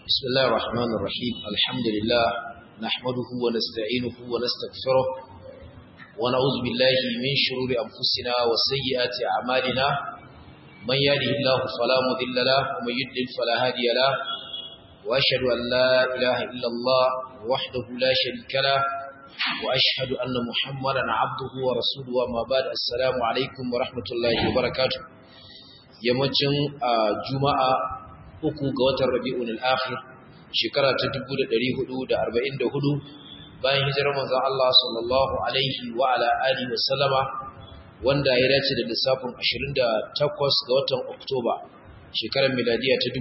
بسم الله الرحمن الرحيم الحمد لله نحمده ونستعينه ونستغفره ونعوذ بالله من شرور أنفسنا وسيئات أعمالنا من يهده الله فلا مضل له ومن يضلل فلا هادي له وأشهد أن لا إله إلا الله وحده لا شريك له وأشهد أن محمدا عبده ورسوله وما بعد السلام عليكم ورحمة الله وبركاته yammacin juma'a uku ga watan rabi'un al-akhir shekara ta 1444 bayan hijirar manzon Allah sallallahu alaihi wa ala alihi wa sallama wanda ya dace da lissafin 28 ga watan Oktoba shekarar miladiya ta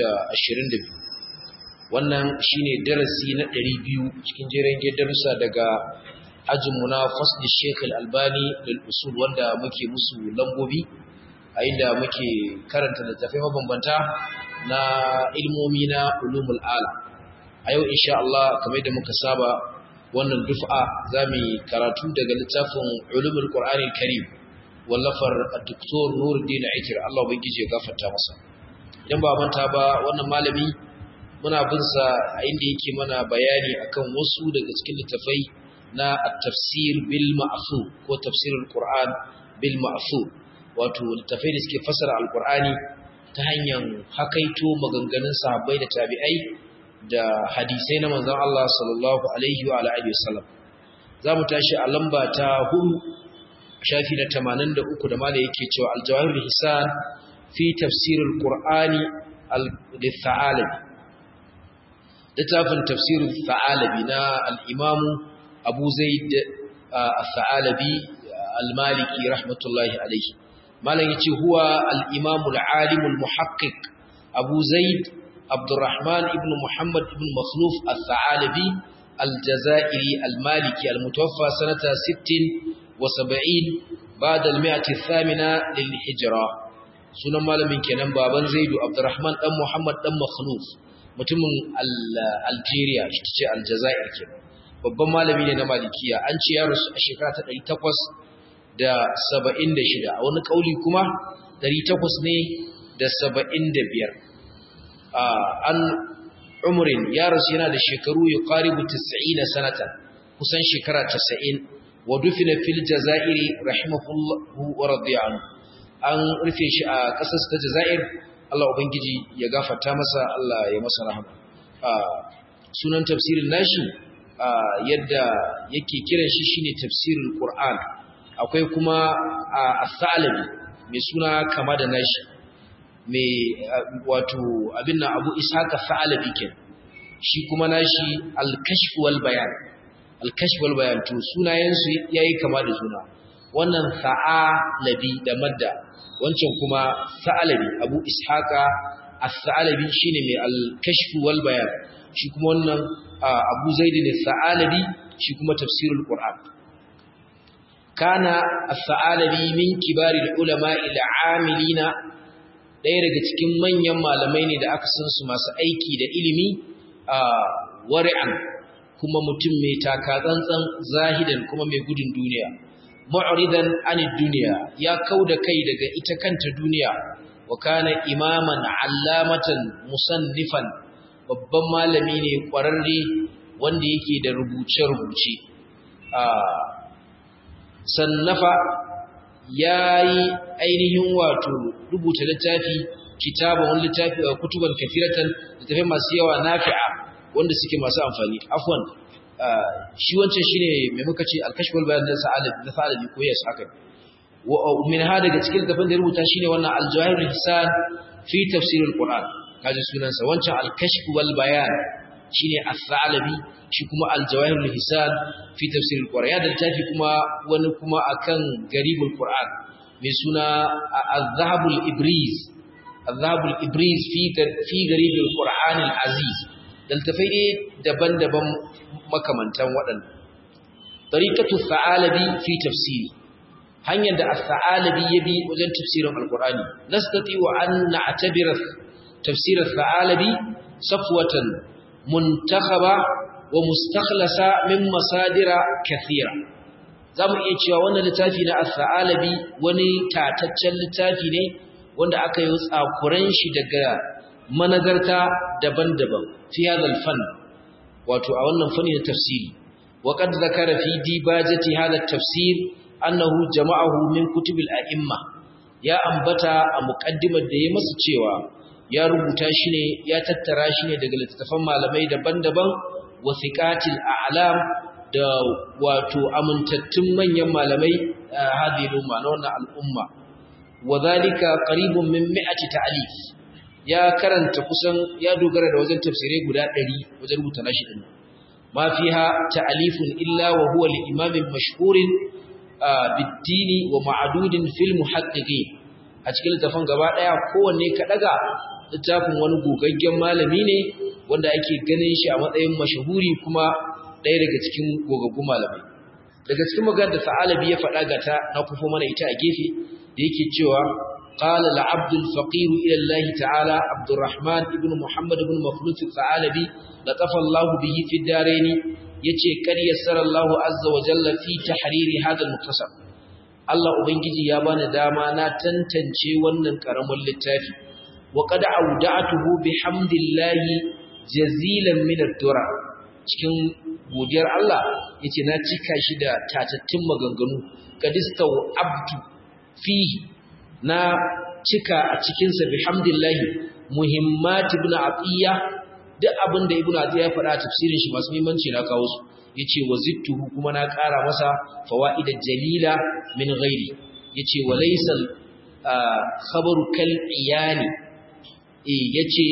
2022 wannan shine darasi na 200 cikin jerin darussa daga ajinmu na fasli Sheikh Al-Albani lil usul wanda muke musu lambobi a inda muke karanta littattafai mabambanta na ilmomi na ulumul ala a yau insha Allah kamar da muka saba wannan duf'a zamu karatu daga littafin ulumul qur'ani karim wallafar Dr. Nuruddin Aikir Allah ubangije ya gafarta masa idan ba manta ba wannan malami muna bin sa a inda yake mana bayani akan wasu daga cikin littafai na at-tafsir bil ma'thur ko tafsirul qur'an bil ma'thur wato littafai da suke fasara alkur'ani ta hanyar hakaito maganganun sahabbai da tabi'ai da hadisai na manzon Allah sallallahu alaihi wa alihi wasallam zamu tashi a lamba ta 4 shafi na 83 da malai yake cewa al-jawahir hisan fi tafsir al-qur'ani al-thalabi littafin tafsir al-thalabi na al-imam Abu Zaid al-thalabi al-maliki rahmatullahi alaihi malam yace huwa al-imam al-alim al-muhaqqiq Abu Zaid Abdurrahman ibn Muhammad ibn Makhluf al-Thalabi al-Jazairi al-Maliki al-mutawaffa sanata 60 wa 70 ba'da al-mi'ati ath-thamina lil-hijra sunan malamin kenan baban Zaid Abdurrahman dan Muhammad dan Makhluf mutumin Algeria shi ce Aljazair kenan babban malami ne na Malikiya an ce ya rasu a shekara ta 800 da saba'in da shida a wani ƙauli kuma ɗari takwas ne da saba'in da biyar an umurin ya rasu yana da shekaru ya ƙaribu tasa'in na sanata kusan shekara tasa'in wa dufina fil jaza'iri rahimahullahu wa radiyanu an rufe shi a ƙasar ta jaza'ir Allah Ubangiji ya gafarta masa Allah ya masa rahama sunan tafsirin nashi yadda yake kiran shi shine tafsirin Qur'an akwai kuma a salabi mai suna kama da nashi mai wato abin na abu ishaka salabi ke shi kuma nashi alkashf wal bayan alkashf wal bayan to sunayensu yayi kama da suna wannan sa'alabi da madda wancan kuma sa'alabi abu ishaka as-sa'alabi shine mai al-kashf wal bayan shi kuma wannan abu zaid ne sa'alabi shi kuma tafsirul qur'an kana as-sa'alabi min kibaril ulama ila amilina ɗaya daga cikin manyan malamai ne da aka san su masu aiki da ilimi a wari'an kuma mutum mai taka tsantsan zahidan kuma mai gudun duniya mu'ridan anid duniya ya kauda kai daga ita kanta duniya wa kana imaman allamatan musannifan babban malami ne kwararre wanda yake da rubuce-rubuce sannafa ya yi ainihin wato rubuta littafi kitaba wani littafi a kutuban kafiratan littafai masu yawa nafi'a wanda suke masu amfani afwan shi wancan shine mai muka ce alkashful bayan da sa'alabi da sa'alabi ko yas haka wa min ha daga cikin littafin da rubuta shine wannan al-jawahir hisan fi tafsir al-quran kaji sunansa wancan al-kashf wal bayan shine as-sa'alabi shi kuma al-jawahir al-hisan fi tafsir al-qur'an ya da tafi kuma wani kuma akan garibul qur'an mai suna az-zahab al-ibriz az-zahab al-ibriz fi fi garibul qur'an al-aziz daltafai ne daban-daban makamantan waɗannan tariqatu as-sa'alabi fi tafsiri hanyar da as-sa'alabi ya bi wajen tafsirin al-qur'ani nastati wa an na'tabira tafsir as-sa'alabi safwatan muntakhaba wa mustakhlasa min masadira kathira zamu iya cewa wannan littafi na as-sa'alabi wani tataccen littafi ne wanda aka yi tsakuran shi daga manazarta daban-daban fi hadal fan wato a wannan fanni na tafsiri wa qad zakara fi dibajati hada tafsir annahu jama'ahu min kutubil a'imma ya ambata a muqaddimar da ya masa cewa ya rubuta shi ne ya tattara shi ne daga littattafan malamai daban-daban wa thiqatil a'lam da wato amintattun manyan malamai hadhihi umma na wannan al'umma wa zalika qaribun min mi'ati ta'alif ya karanta kusan ya dogara da wajen tafsirai guda 100 wajen rubuta nashi din ma fiha ta'alifun illa wa huwa li imamin mashhurin bid-dini wa ma'dudin fil muhaqqiqin a cikin littafin gaba daya kowanne ka daga littafin wani gogaggen malami ne wanda ake ganin shi a matsayin mashahuri kuma ɗaya daga cikin gogaggun malamai daga cikin maganar da Sa'alabi ya faɗa ga ta na kufo mana ita a gefe da yake cewa qala al-abd al-faqir ila Allah ta'ala Abdurrahman ibn Muhammad ibn Maflus al-Sa'alabi latafa Allah bihi fi darain yace kar yassara Allah azza wa jalla fi tahriri hadha al-muktasab Allah ubangiji ya bani dama na tantance wannan karamin littafi wa qad awda'tuhu bihamdillahi jazilan min ad-dura cikin godiyar Allah yace na cika shi da tatattun maganganu qadistaw abdu fi na cika a cikin sa bihamdillahi muhimmat ibn atiya duk abin da ibn atiya ya faɗa a tafsirin shi masu muhimmanci na kawo su yace wazittuhu kuma na ƙara masa fawaida jalila min ghairi yace walaysa khabaru kal iyani eh yace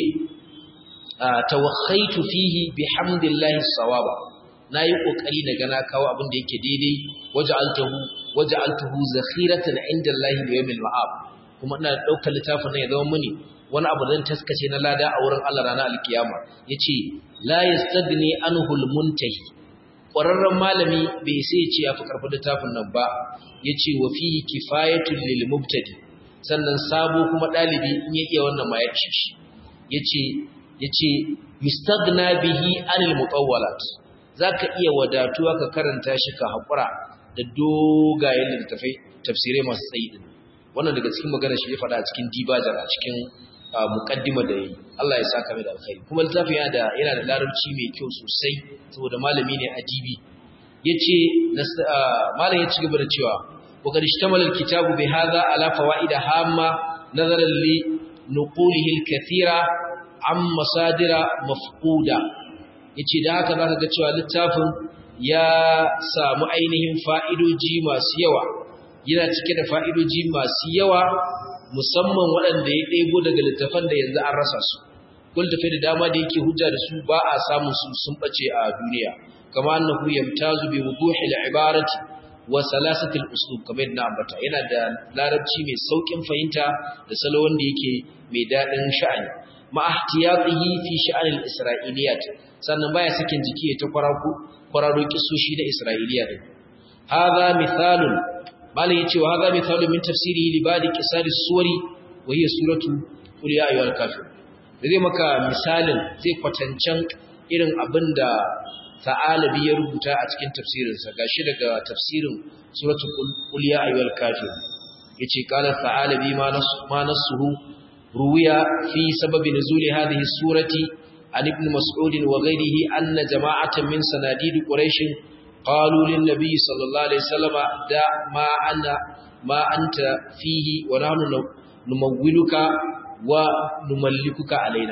tawakhaitu fihi bihamdillahi sawaba nayi kokari daga na kawo abin da yake daidai waja'altuhu waja'altuhu zakhiratan indallahi li yawmil ma'ab kuma ina daukar littafin nan ya zama mini wani abu zan taskace na lada a wurin Allah ranar alkiyama yace la yastagni anhu almuntahi ƙwararren malami bai sai ce ya fi karfin littafin nan ba yace wa fihi kifayatul lil mubtadi sannan sabo kuma dalibi in ya iya wannan ma ya ci shi yace yace yustagna bihi anil mutawwalat zaka iya wadatuwa ka karanta shi ka hakura da dogayen littafai tafsirai masu tsayi din wannan daga cikin magana shi ya faɗa a cikin dibajar a cikin muqaddima da yayi Allah ya saka mai da alkhairi kuma littafin yana da yana da larabci mai kyau sosai saboda malami ne adibi yace malam ya ci gaba da cewa wa qad ishtamala alkitabu bi hadha ala fawaid hamma nazaran li nuqulihi alkathira an masadira mafquda yace da haka zaka ga cewa littafin ya samu ainihin fa'idoji masu yawa yana cike da fa'idoji masu yawa musamman waɗanda ya ɗebo daga littafan da yanzu an rasa su kun tafi da dama da yake hujja da su ba a samun su sun bace a duniya kama annahu yamtazu bi wuduhi al-ibarati wa salasati al-uslub kamar yadda ambata yana da larabci mai saukin fahimta da salo wanda yake mai dadin sha'ani ma ihtiyatihi fi sha'an al-isra'iliyat sannan baya sakin jiki ta kwararo kwararo kisoshi da isra'iliya din hadha mithalun malai yace wa hadha mithalun min tafsirihi li ba'di qisari suwari wa hiya suratu qul ya ayyuhal kafir zai maka misalin zai kwatancan irin abinda ta'alabi ya rubuta a cikin tafsirinsa gashi daga tafsirin suratul qul ya ayyuhal kafir yace qala ta'alabi ma nas ma nasuhu ruwiya fi sababi nuzuli hadhihi surati an ibn mas'ud wa ghayrihi anna jama'atan min sanadid quraish qalu lin nabiy sallallahu alaihi wasallam da ma anna ma anta fihi wa nahnu numawwiluka wa numallikuka alaina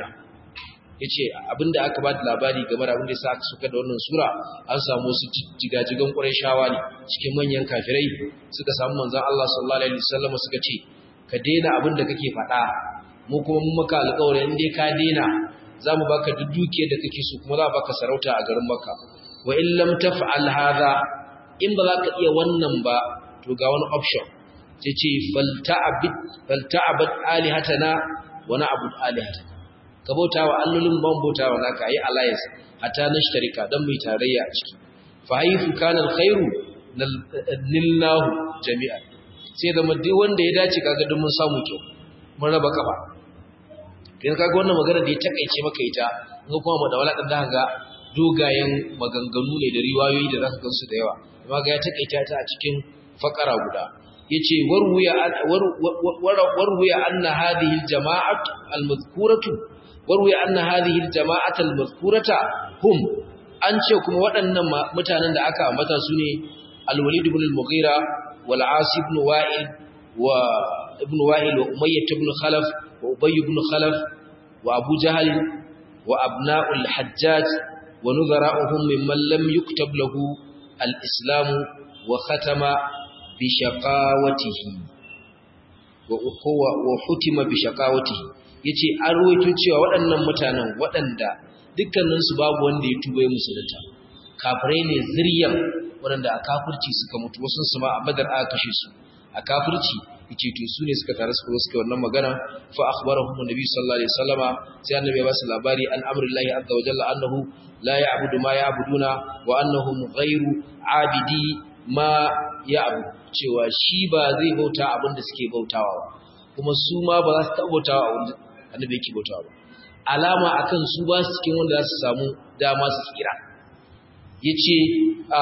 yace abinda aka ba da labari game da abinda yasa aka suka da wannan sura an samu su jigajigan Qurayshawa ne cikin manyan kafirai suka samu manzon Allah sallallahu alaihi wasallam suka ce ka daina abinda kake faɗa mu kuma mun maka alƙawari in dai ka daina zamu baka duk dukiyar da kake so kuma za baka sarauta a garin Makka wa in lam taf'al hadha in ba za ka iya wannan ba to ga wani option sai ce falta'abid falta'abad alihatana wa na'bud alihatana ka bauta wa allolin ban bauta wa naka yi alliance hatta nashtarika dan mu tarayya a ciki fa haythu kana alkhairu nillahu jami'an sai da duk wanda ya dace kaga duk mun samu kyau mun raba kafa kin kaga wannan magana da ya takeice maka ita in kuma mu da wala dan da hanga dogayen maganganu ne da riwayoyi da zaka gansu da yawa amma ga ya takeita ta a cikin fakara guda yace warwiya warwiya anna hadhihi aljama'at almadhkuratu warwi anna hadhihi aljama'ata almadhkurata hum an ce kuma waɗannan mutanen da aka ambata su ne al-walid ibn al-mughira wal asib ibn wa'il wa ibn wa'il wa umayyah ibn khalaf wa ubay ibn khalaf wa abu jahl wa abna'ul hajjaj wa nuzara'uhum mimman lam yuktab lahu al-islam wa khatama bi shaqawatihi wa hutima bi shaqawatihi yace an ruwaito cewa waɗannan mutanen waɗanda dukkanin su babu wanda ya tuba ya musulunta kafirai ne zuriyan waɗanda a kafirci suka mutu wasu su ma a badar aka kashe su a kafirci yace to su ne suka tare su suka wannan magana fa akhbarahum annabi sallallahu alaihi wasallama sai annabi ya ba su labari an amrillahi azza wa jalla annahu la ya'budu ma ya'buduna wa annahum ghayru abidi ma ya'budu cewa shi ba zai bauta abin da suke bautawa ba kuma su ma ba za su taɓa bautawa abin da annabi yake bautawa ba alama akan su ba su cikin wanda za su samu dama su tsira yace a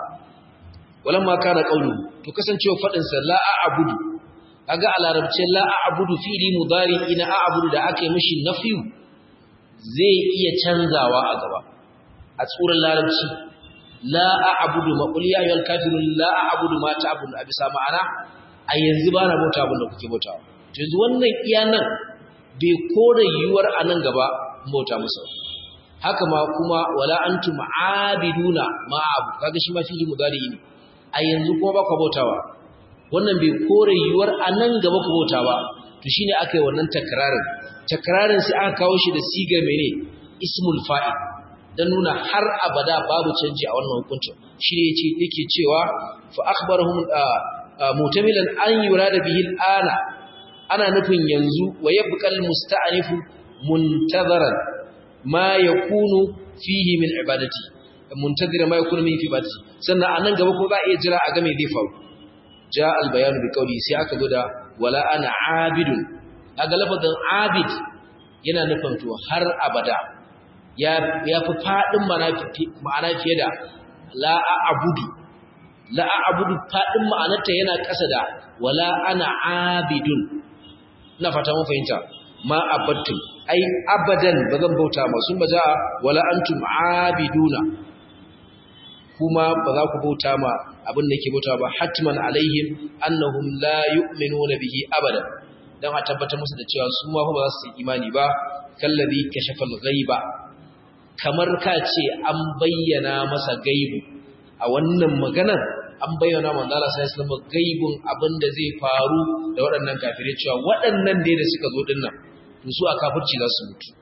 walamma kana qawlu to kasancewa fadin sa la a'budu kaga a larabce la a'budu fi'li mudari ina a'budu da aka yi mishi nafyu zai iya canzawa a gaba a tsuran larabci la a'budu ma qul ya ayyuhal kafirun la a'budu ma ta'budu a bisa ma'ana a yanzu ba na bauta abin da kuke bautawa to yanzu wannan iya nan bai kore yiwuwar a nan gaba bauta musu haka ma kuma wala antum aabiduna ma abu kaga shi ma fili mudari ne a yanzu kuma ba ku bautawa wannan bai kore yiwuwar a nan gaba ku bauta ba to shine aka yi wannan takrarin takrarin sai aka kawo shi da sigar mene ismul fa'il dan nuna har abada babu canji a wannan hukuncin shi ne yace yake cewa fa akhbarahum mutamilan an yurada bihi ana ana nufin yanzu wa yabqal musta'anifu muntazaran ma yakunu fihi min ibadati muntazira ma yakunu min ibadati sannan anan gaba ko za a iya jira a ga me zai faru ja al bayanu bi qawli sai aka zo da wala ana abidun aga lafazin abid yana nufin to har abada ya ya fi fadin ma'ana fiye da la a'budu la a'budu fadin ma'anarta yana ƙasa da wala ana abidun ina fata mun fahimta ma abattum ai abadan bazan bauta ma sun baza wala antum abiduna kuma ba za ku bauta ma abin da yake bauta ba hatman alaihim annahum la yu'minuna bihi abadan dan a tabbatar musu da cewa su ma ba za su yi imani ba kallabi kashafa al-ghaiba kamar ka ce an bayyana masa gaibu a wannan maganar an bayyana manzo Allah sai islamu gaibun abinda zai faru da waɗannan kafirai cewa waɗannan dai da suka zo dinnan to su a kafirci za su mutu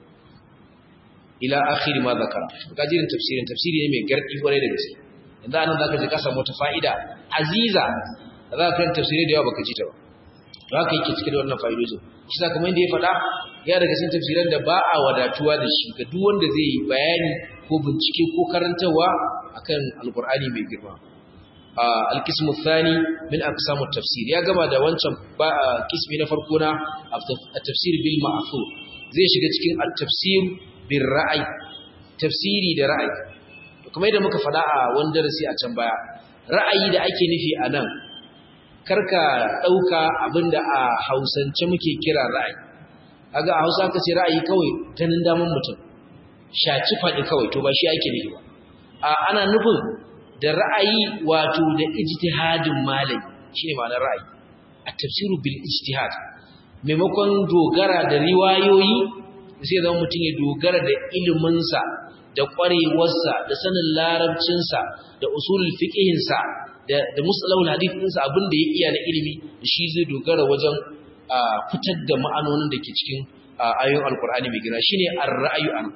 ila akhir ma zakara gajirin tafsirin tafsiri ne mai gardi kwarai da gaske yanzu anan zaka ji ka samu wata fa'ida aziza za ka kan tafsiri da yawa baka ji ta ba to haka yake cikin wannan fa'idojin shi sa kamar yadda ya faɗa ya daga cikin tafsiran da ba a wadatuwa da shi ga duk wanda zai yi bayani ko bincike ko karantawa akan alqur'ani mai girma alkismu thani min aqsamu tafsir ya gama da wancan kismi na farko na at-tafsir bil ma'thur zai shiga cikin at-tafsir bil ra'ay tafsiri da ra'ayi to kamar yadda muka faɗa a wani darasi a can baya ra'ayi da ake nufi a nan karka ɗauka abinda a hausance muke kira ra'ayi kaga a hausa ka ce ra'ayi kawai ganin daman mutum shaci faɗi kawai to ba shi ake nufi ba a ana nufin da ra'ayi wato da ijtihadin malami shine ma'anar ra'ayi at-tafsiru bil ijtihad maimakon dogara da riwayoyi sai zama mutum ya dogara da iliminsa da ƙwarewarsa da sanin larabcinsa da usulul fiqhinsa da da musalahul hadith ɗinsa abin da ya iya na ilimi da shi zai dogara wajen fitar da ma'anonin da ke cikin ayoyin alkur'ani mai gina shine ar-ra'yu an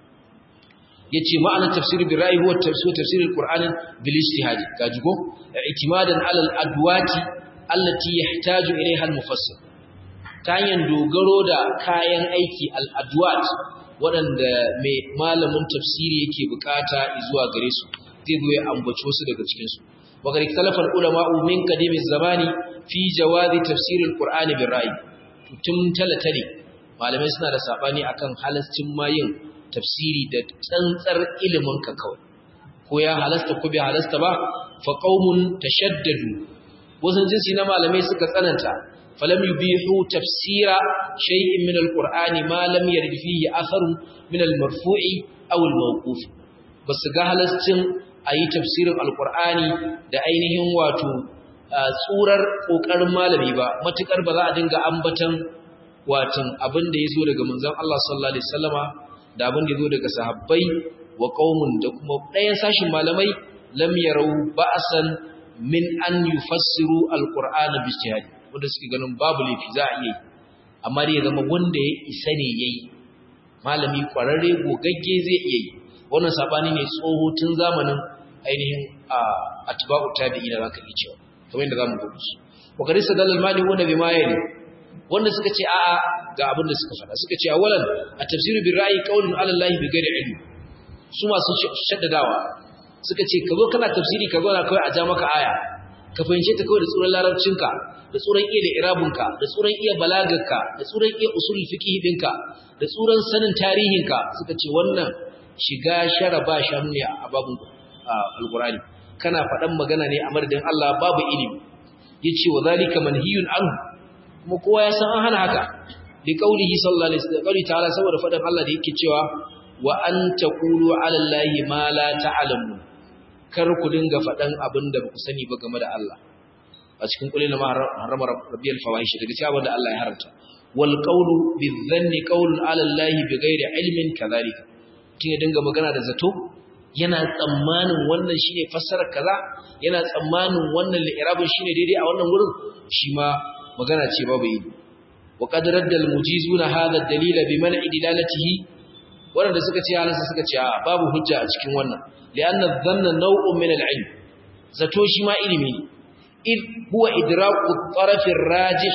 yace ma'anar tafsir bi ra'yi huwa tafsir tafsir al-qur'ani bil ijtihad gajigo i'timadan ala al-adwati allati yahtaju ilayha al-mufassir ta hanyar dogaro da kayan aiki al-adwat waɗanda mai malamin tafsiri yake bukata zuwa gare su zai zo ya ambaci wasu daga cikin su wa gari talafal ulama min qadim zamani fi jawazi tafsir al-qur'ani bil ra'yi tun talatale malamai suna da sabani akan halascin mayin tafsiri da tsantsar ilimin ka kawai ko ya halasta ko bai halasta ba fa qaumun tashaddadu wasu jinsi na malamai suka tsananta falam yubihu tafsira shay'in min alqur'ani ma lam yarid fihi atharun min almarfu'i aw almawquf basu ga halascin ayi tafsirin alqur'ani da ainihin wato tsurar kokarin malami ba matukar ba za a dinga ambatan watan abin da yazo daga manzon Allah sallallahu alaihi wasallama da abin da yazo daga sahabbai wa qaumun da kuma ɗayan sashin malamai lam yarau ba'san min an yufassiru alqur'ana bi ijtihad wanda suke ganin babu laifi za a yi amma dai ya zama wanda ya isa ne yayi malami kwararre gogagge zai iya yi wannan sabani ne tsoho tun zamanin ainihin atba'u tabi'ina zaka iya cewa kamar yadda zamu gudu su wa kari sadal mali wanda bi mayani wanda suka ce a'a ga abin da suka faɗa suka ce awalan a tafsiru bi ra'yi qaulun ala allahi bi ghairi ilmi su masu shaddadawa suka ce ka zo kana tafsiri ka zo na kawai a ja maka aya ka fahimce ta kawai da tsuran larabcinka da tsuran iya da irabunka da tsuran iya balagarka da tsuran iya usulul fiqh dinka da tsuran sanin tarihinka suka ce wannan shiga shara ba shanu ne a babun alqur'ani kana faɗan magana ne a madadin Allah babu ilimi yace wa zalika manhiyun anhu kuma kowa ya san an hana haka li qaulihi sallallahu alaihi wasallam ta'ala saboda faɗan Allah da yake cewa wa an taqulu ala allahi ma la ta'lamun kar ku dinga faɗan abin da ba ku sani ba game da Allah a cikin kulina ma harama rabbiyal fawahish daga cewa abin da Allah ya haramta wal qawlu bizanni qawlun ala allahi bighairi ilmin kadhalika kin ya dinga magana da zato yana tsammanin wannan shine fassarar kaza yana tsammanin wannan li'irabin shine daidai a wannan wurin shi ma magana ce babu yi wa qad radda al mujizuna hadha ad-dalil bi man'i dilalatihi wanda suka ce halansa suka ce babu hujja a cikin wannan li'anna dhanna naw'un min al-ilm zato shi ma ilimi ne id huwa idraku at-taraf ar-rajih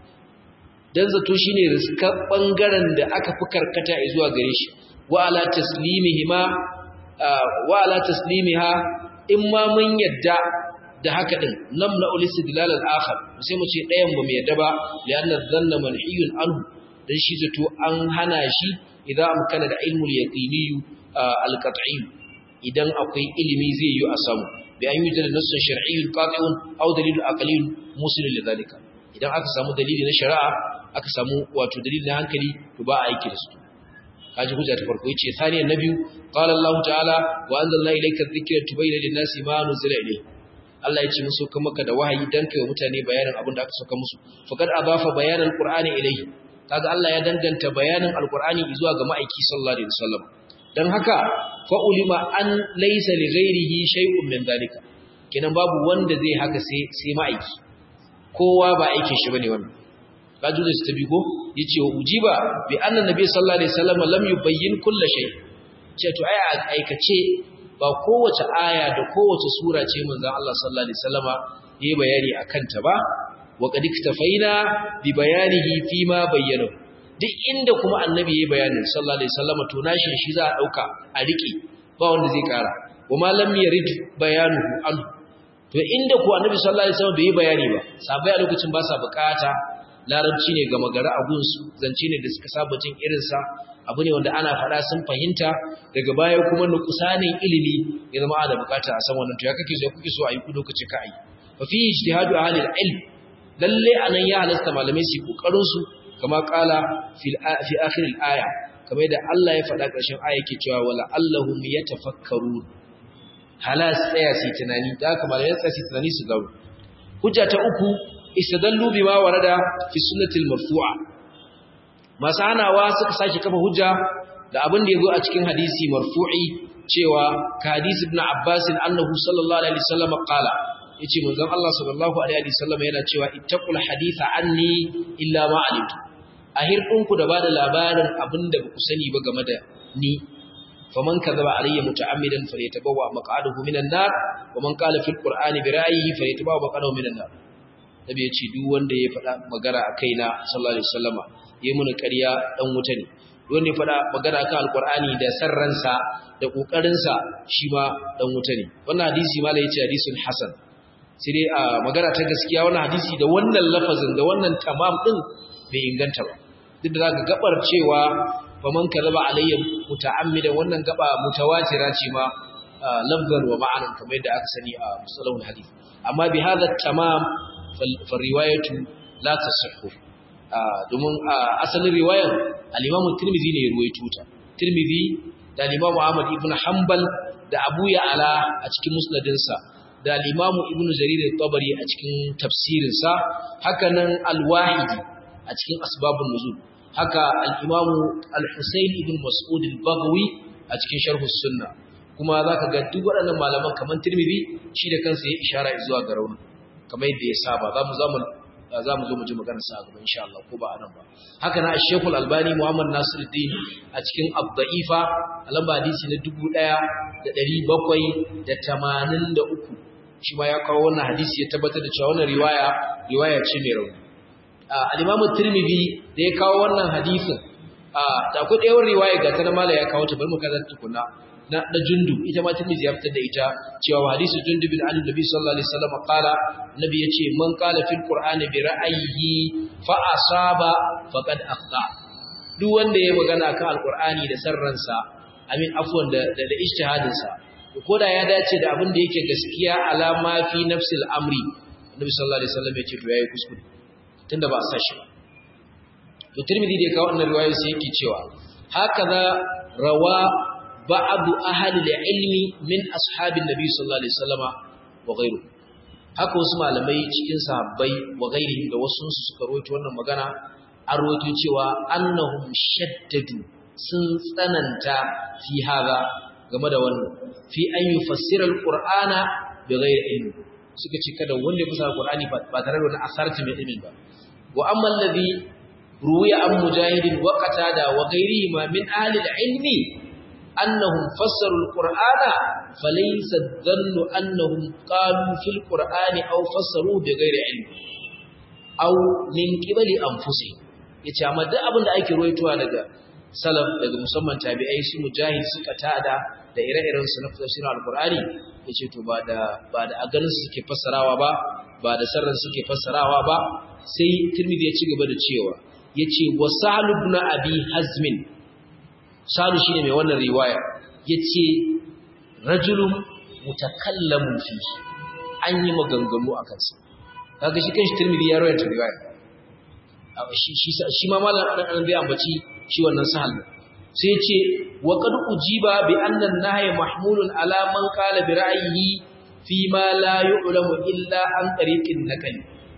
dan zato shine riskar bangaren da aka fi karkata zuwa gare shi wa ala taslimihima wa ala taslimiha in ma mun yadda da haka din nam na ulistidlal al-akhar sai mu ce dayan ba mu yadda ba li'anna dhanna manhiyun anhu dan shi zato an hana shi idan amkana da ilmul yaqini al-qat'i idan akwai ilimi zai yi a samu bi an yi da nassun shar'iyyun qati'un aw dalilun aqliyun musilun lidhalika idan aka samu dalili na shari'a aka samu wato dalili na hankali to ba a aiki da su kaji hujja ta farko yace thaniyan na biyu qala Allah ta'ala wa anzalna ilayka dhikra tubayyana lin-nasi ma nuzila ilayhi Allah ya ce musu kan maka da wahayi dan kai wa mutane bayanin abin da aka saka musu faqad adafa bayanan qur'ani ilayhi kaga Allah ya danganta bayanin alqur'ani zuwa ga ma'aiki sallallahu alaihi wasallam dan haka fa ulima an laysa li ghairihi shay'un min zalika kenan babu wanda zai haka sai sai ma'aiki kowa ba aikin shi bane wannan kaji da tabi ko yace wa ujiba bi anna nabi sallallahu alaihi wasallam lam yubayyin kull shay ce to ai aikace ba kowace aya da kowace sura ce manzon Allah sallallahu alaihi wasallama yayi bayani akan ta ba wa qad iktafaina bi bayanihi fi ma bayyana duk inda kuma annabi yayi bayanin sallallahu alaihi wasallama to nashin shi za a dauka a rike ba wanda zai kara wa ma lam yarid bayanuhu an to inda ko annabi sallallahu alaihi wasallam bai yi bayani ba sabai a lokacin ba sa bukata larabci ne ga magara a gunsu zance ne da suka saba jin irinsa abu ne wanda ana faɗa sun fahimta daga baya kuma nukusanin ilimi ya zama ana bukata a san wannan to ya kake so kuke so a yi ku lokaci ka ayi fa fi ijtihadu ahli al-ilm lalle anan ya halasta malamai su kokarin su kama kala fi fi akhir al-aya kamar da Allah ya faɗa ƙarshen aya yake cewa wala allahum yatafakkarun halas tsaya su tunani da haka malamai tsaya su tunani su gawo hujja ta uku istadallu bima warada fi sunnatil marfu'a masu hanawa suka sake kafa hujja da abin da yazo a cikin hadisi marfu'i cewa ka hadisi ibn Abbas annahu sallallahu alaihi wasallam qala yace manzon Allah sallallahu alaihi wasallam yana cewa ittaqul haditha anni illa ma alimtu ahir ku da bada labarin abin da ku sani ba game da ni faman kadhaba alayya muta'ammidan falyatabawwa maq'adahu minan nar wa man qala fil qur'ani bi ra'yihi falyatabawwa maq'adahu minan nar nabi ya ce duk wanda ya faɗa magana a kaina sallallahu alaihi wasallama yayi mun ƙarya dan wuta ne duk wanda ya faɗa magana akan alqur'ani da sarransa da kokarin sa shi ma dan wuta ne wannan hadisi malai yace hadisun hasan sai dai a magana ta gaskiya wannan hadisi da wannan lafazin da wannan tamam din bai inganta ba duk da zaka gabar cewa faman kadaba alayya muta'ammidan wannan gaba mutawatira ce ma lafzan wa ma'anan kamar yadda aka sani a musalahul hadith amma bi hadha tamam فالرواية la tasihhu domin asalin riwayar al-Imam Tirmidhi ne ya ruwaito ta Tirmidhi da al-Imam Ahmad ibn Hanbal da Abu Ya'la a cikin musnadinsa da al-Imam Ibn Jarir al-Tabari a cikin tafsirinsa haka nan al-Wahidi a cikin asbabun nuzul haka al-Imam al-Husayn ibn Mas'ud al-Baghawi a cikin sharh sunna kuma zaka ga duk waɗannan malaman kaman Tirmidhi shi da kansa ya ishara zuwa ga rauni kamar yadda ya saba zamu zamu zamu zo mu ji maganar sa gaba insha Allah ko ba anan ba haka na Sheikh al-Albani Muhammad Nasiruddin a cikin Ad-Da'ifa lamba hadisi na 1783 shi ma ya kawo wannan hadisi ya tabbatar da cewa wannan riwaya riwaya ce mai rauni al-Imam Tirmidhi da ya kawo wannan hadisin da akwai ɗayar riwaya ga ta mala ya kawo ta bari mu kaza tukuna na da jundu ita ma Tirmidhi ya fitar da ita cewa hadisi jundu bin Ali Nabi sallallahu alaihi wasallam qala nabi yace man qala fil qur'ani bi ra'ayihi fa asaba faqad akhta duk wanda ya magana kan alqur'ani da sarransa amin afwan da da ijtihadin sa ko da ya dace da abin da yake gaskiya alama fi nafsil amri Nabi sallallahu alaihi wasallam yace to yayi kuskure tunda ba a sa shi ba to Tirmidhi da ya kawo wannan riwaya sai yake cewa hakaza rawa بعض أهل العلم من أصحاب النبي صلى الله عليه وسلم وغيره haka wasu malamai cikin sahabbai wa gairihi da wasu su suka rawaito wannan magana an rawaito cewa annahum shaddadu sun tsananta fi hada game da wannan fi an yufassira alqur'ana bi ghairi ilmi suka ce kada wanda ya fassara alqur'ani ba tare da wani asarti mai ilmi ba wa amma alladhi ruwiya an mujahidin wa qatada wa ghairihi ma min ahli ilmi أنهم فسروا القرآن فليس الظن أنهم قالوا في القرآن أو فسروه بغير علم أو من قبل أنفسهم yace amma duk abin da ake ruwaitowa daga salaf daga musamman tabi'ai su mujahid suka tada da ire-iren su na tafsirin alqur'ani yace to ba da ba da agarin su suke fassarawa ba ba da sarran suke fassarawa ba sai tirmidhi ya ci gaba da cewa yace wasal ibn abi hazmin Salu shi ne mai wannan riwaya ya ce rajulun mutakallamun fi an yi maganganu a kansa kaga shi kanshi turmidi ya rawar riwaya shi ma malar ɗan zai ambaci shi wannan sahal sai ce wa qad ujiba bi anna an-nahya mahmulun ala man qala bi ra'yihi fi ma la yu'lamu illa an tariqin nakal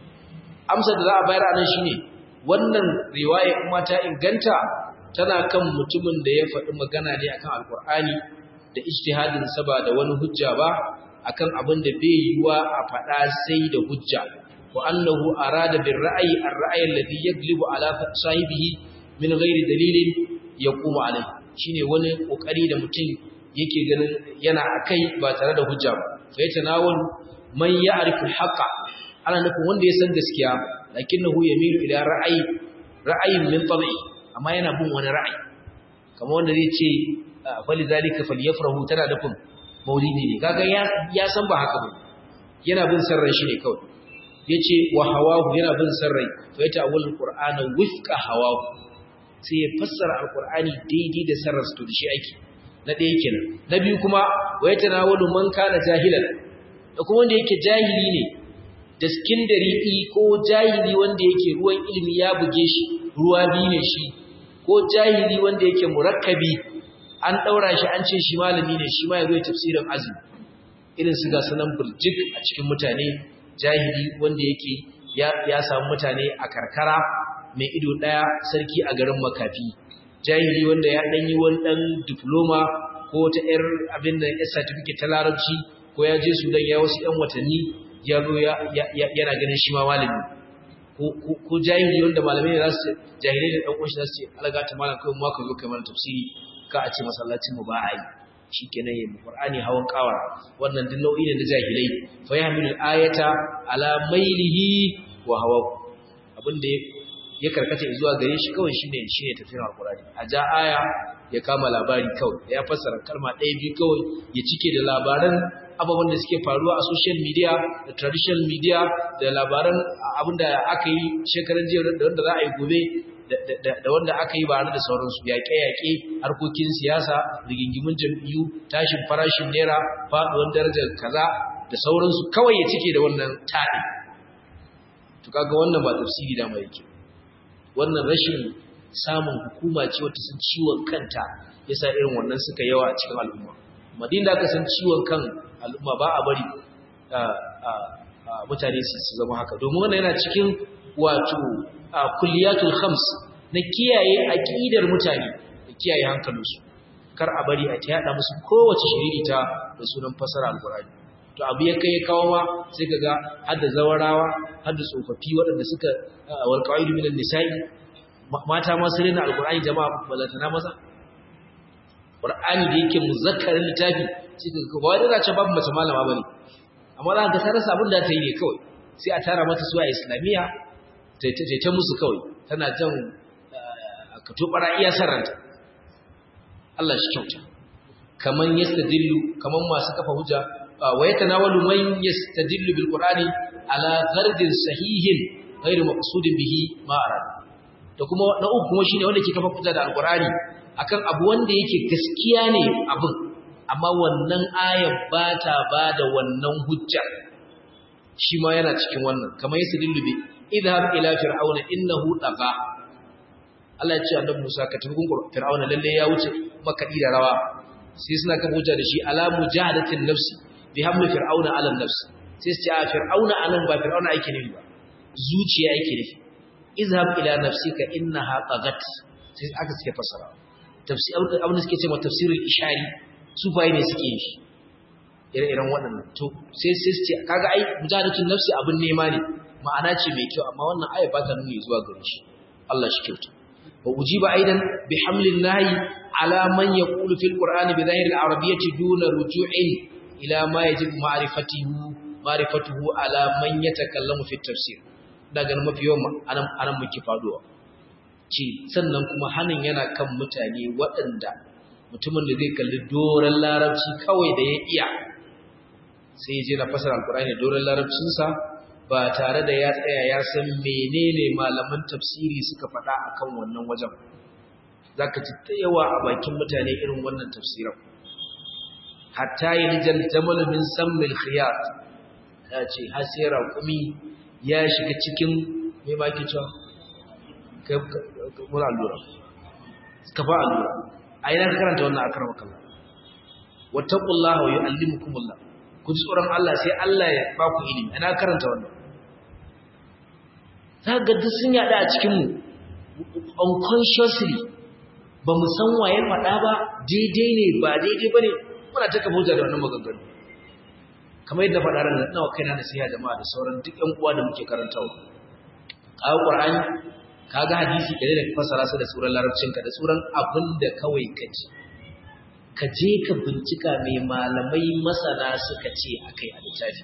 amsa da za a bayar anan shine wannan riwaya kuma ta inganta tana kan mutumin da ya faɗi magana ne akan alkur'ani da ijtihadin sa ba da wani hujja ba akan abin da bai yiwa a faɗa sai da hujja wa annahu arada bir ra'yi ar-ra'y alladhi yaglibu ala sahibihi min ghairi dalilin yaqumu alayhi shine wani kokari da mutum yake ganin yana akai ba tare da hujja ba fa yatanawal man ya'rifu al-haqqa ana nufin wanda ya san gaskiya lakinnahu yamilu ila ra'ayi ra'ayin min tabi'i amma yana bin wani ra'ayi kamar wanda zai ce fali zalika falyafrahu tana nufin maulidi ne kaga ya ya san ba haka ba yana bin sarran shi ne kawai yace wa hawahu yana bin sarrai fa yata awal qur'ana wifqa hawahu sai ya fassara alqur'ani daidai da sarrar su da shi aiki na ɗaya kenan na biyu kuma wa yatanawalu man kana jahilan da kuma wanda yake jahili ne da skindari ko jahili wanda yake ruwan ilimi ya buge shi ruwa biyu ne shi ko jahili wanda yake murakkabi an daura shi an ce shi malami ne shi ma ya zo tafsirin azumi irin su ga sanan burjik a cikin mutane jahili wanda yake ya, ya samu mutane a karkara mai ido daya sarki a garin makafi jahili wanda ya dan yi wani dan diploma ko ta yar abin da ya certificate ta larabci ko ya je Sudan ya wasu yan watanni ya zo yana ganin shi ma malami ko jahili wanda malamai za su jahilai da ɗan ƙunshi za su ce alaga ta malam kawai maka zo kai mana tafsiri ka a ce masallacin mu ba a yi shi kenan yin qur'ani hawan kawar wannan duk nau'i ne na jahilai fa yahmilu ayata ala mailihi wa hawa abin da ya karkata zuwa gare shi kawai shine shine tafsirin alqur'ani a ja aya ya kama labari kawai ya fassara kalma ɗaya biyu kawai ya cike da labaran ababen da suke faruwa a social media da traditional media da labaran abinda aka yi shekaran jiya da wanda za a yi gobe da wanda aka yi bare da sauransu yaƙe-yaƙe harkokin siyasa rigingimin jam'iyyu tashin farashin naira faɗuwar darajar kaza da sauransu kawai ya cike da wannan taɗi to kaga wannan ba tafsiri da mai yake wannan rashin samun hukuma ce wata sun ciwon kanta yasa irin wannan suka yawa a cikin al'umma madin da aka san ciwon kan al'umma ba a bari mutane su zama haka domin wannan yana cikin wato kulliyatul khams na kiyaye aqidar mutane da kiyaye hankalinsu kar a bari a tada musu kowace shiririta da sunan fasara alqur'ani to abu ya kai kawo ma sai kaga hadda zawarawa hadda tsofaffi waɗanda suka wal qaidu minan nisa'i mata ma su rena alqur'ani jama'a balantana maza qur'ani da yake muzakkarin littafi sai kaga ba wai da ce babu mace malama bane amma za ka ta rasa abin da ta yi ne kawai sai a tara mata su a islamiyya ta musu kawai tana jan ka tobara iya sarranta Allah shi kyauta kaman yastadillu kaman masu kafa hujja wa yatanawalu man yastadillu bil qur'ani ala ghardin sahihin ghairu maqsudin bihi ma arad da kuma na uku kuma shine wanda ke kafa hujja da alqur'ani akan abu wanda yake gaskiya ne abin amma wannan ayar ba ta ba da wannan hujja shi ma yana cikin wannan kamar yastadillu bi idhab ila fir'auna innahu tagha Allah ya ce annabi Musa ka tafi gungun fir'auna lalle ya wuce makadi da rawa sai suna kan hujja da shi ala mujahadatin nafsi bi hamli fir'auna ala nafs sai su ce a fir'auna anan ba fir'auna yake nufi ba zuciya yake nufi izhab ila nafsika innaha taghat sai aka suke fasara tafsir abin da suke cewa tafsirul ishari sufaye ne suke yin shi ire-iren waɗannan to sai sai su ce kaga ai mujahadatin nafsi abin nema ne ma'ana ce mai kyau amma wannan aya ba ta nuni zuwa gare shi Allah shi kyauta wa ujiba aidan bi hamlin nahi ala man yaqulu fil qur'ani bi dhahir al arabiyyati duna ruju'in ila ma yajibu ma'rifatuhu ma'rifatuhu ala man yatakallamu fi tafsir daga mafi yawan anan anan muke faduwa ce sannan kuma hanin yana kan mutane waɗanda mutumin da zai kalli doran larabci kawai da ya iya sai ya je na fasara alqur'ani doran larabcinsa ba tare da ya tsaya ya san menene malaman tafsiri suka faɗa akan wannan wajen zaka ci ta yawa a bakin mutane irin wannan tafsirin hatta yalijal jamal min sammil khiyat ya ce har sai raƙumi ya shiga cikin me ma ke cewa kai mura allura ka fa allura a ina ka karanta wannan akramaka Allah wattaqullaha wa yu'allimukumullah ku ji tsoron Allah sai Allah ya ba ku ilimi ina karanta wannan za ga duk sun yada a cikinmu unconsciously ba mu san waye faɗa ba daidai ne ba daidai ba ne muna ta kafa hujja da wannan maganganu kamar yadda faɗa ran nawa kaina da siya jama'a da sauran duk ƴan uwa da muke karantawa kawo qur'ani kaga hadisi kare da fasara su da suran larabcinka da suran abin da kawai ka ji ka je ka bincika mai malamai masana suka ce akai a littafi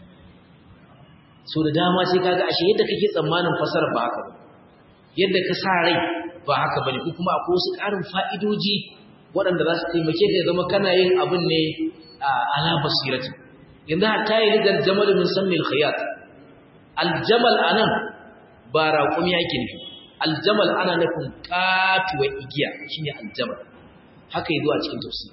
so da dama sai kaga ashe yadda kake tsammanin fasara ba haka ba yadda ka sa rai ba haka bane ko kuma akwai wasu ƙarin fa'idoji waɗanda za su taimake ka zama kana yin abin ne ala basirati yanzu hatta yi lidar jamal min sammil khayat aljamal anan ba raƙumi yake nufi aljamal ana nufin katuwa igiya shine aljamal haka yi zuwa cikin tafsiri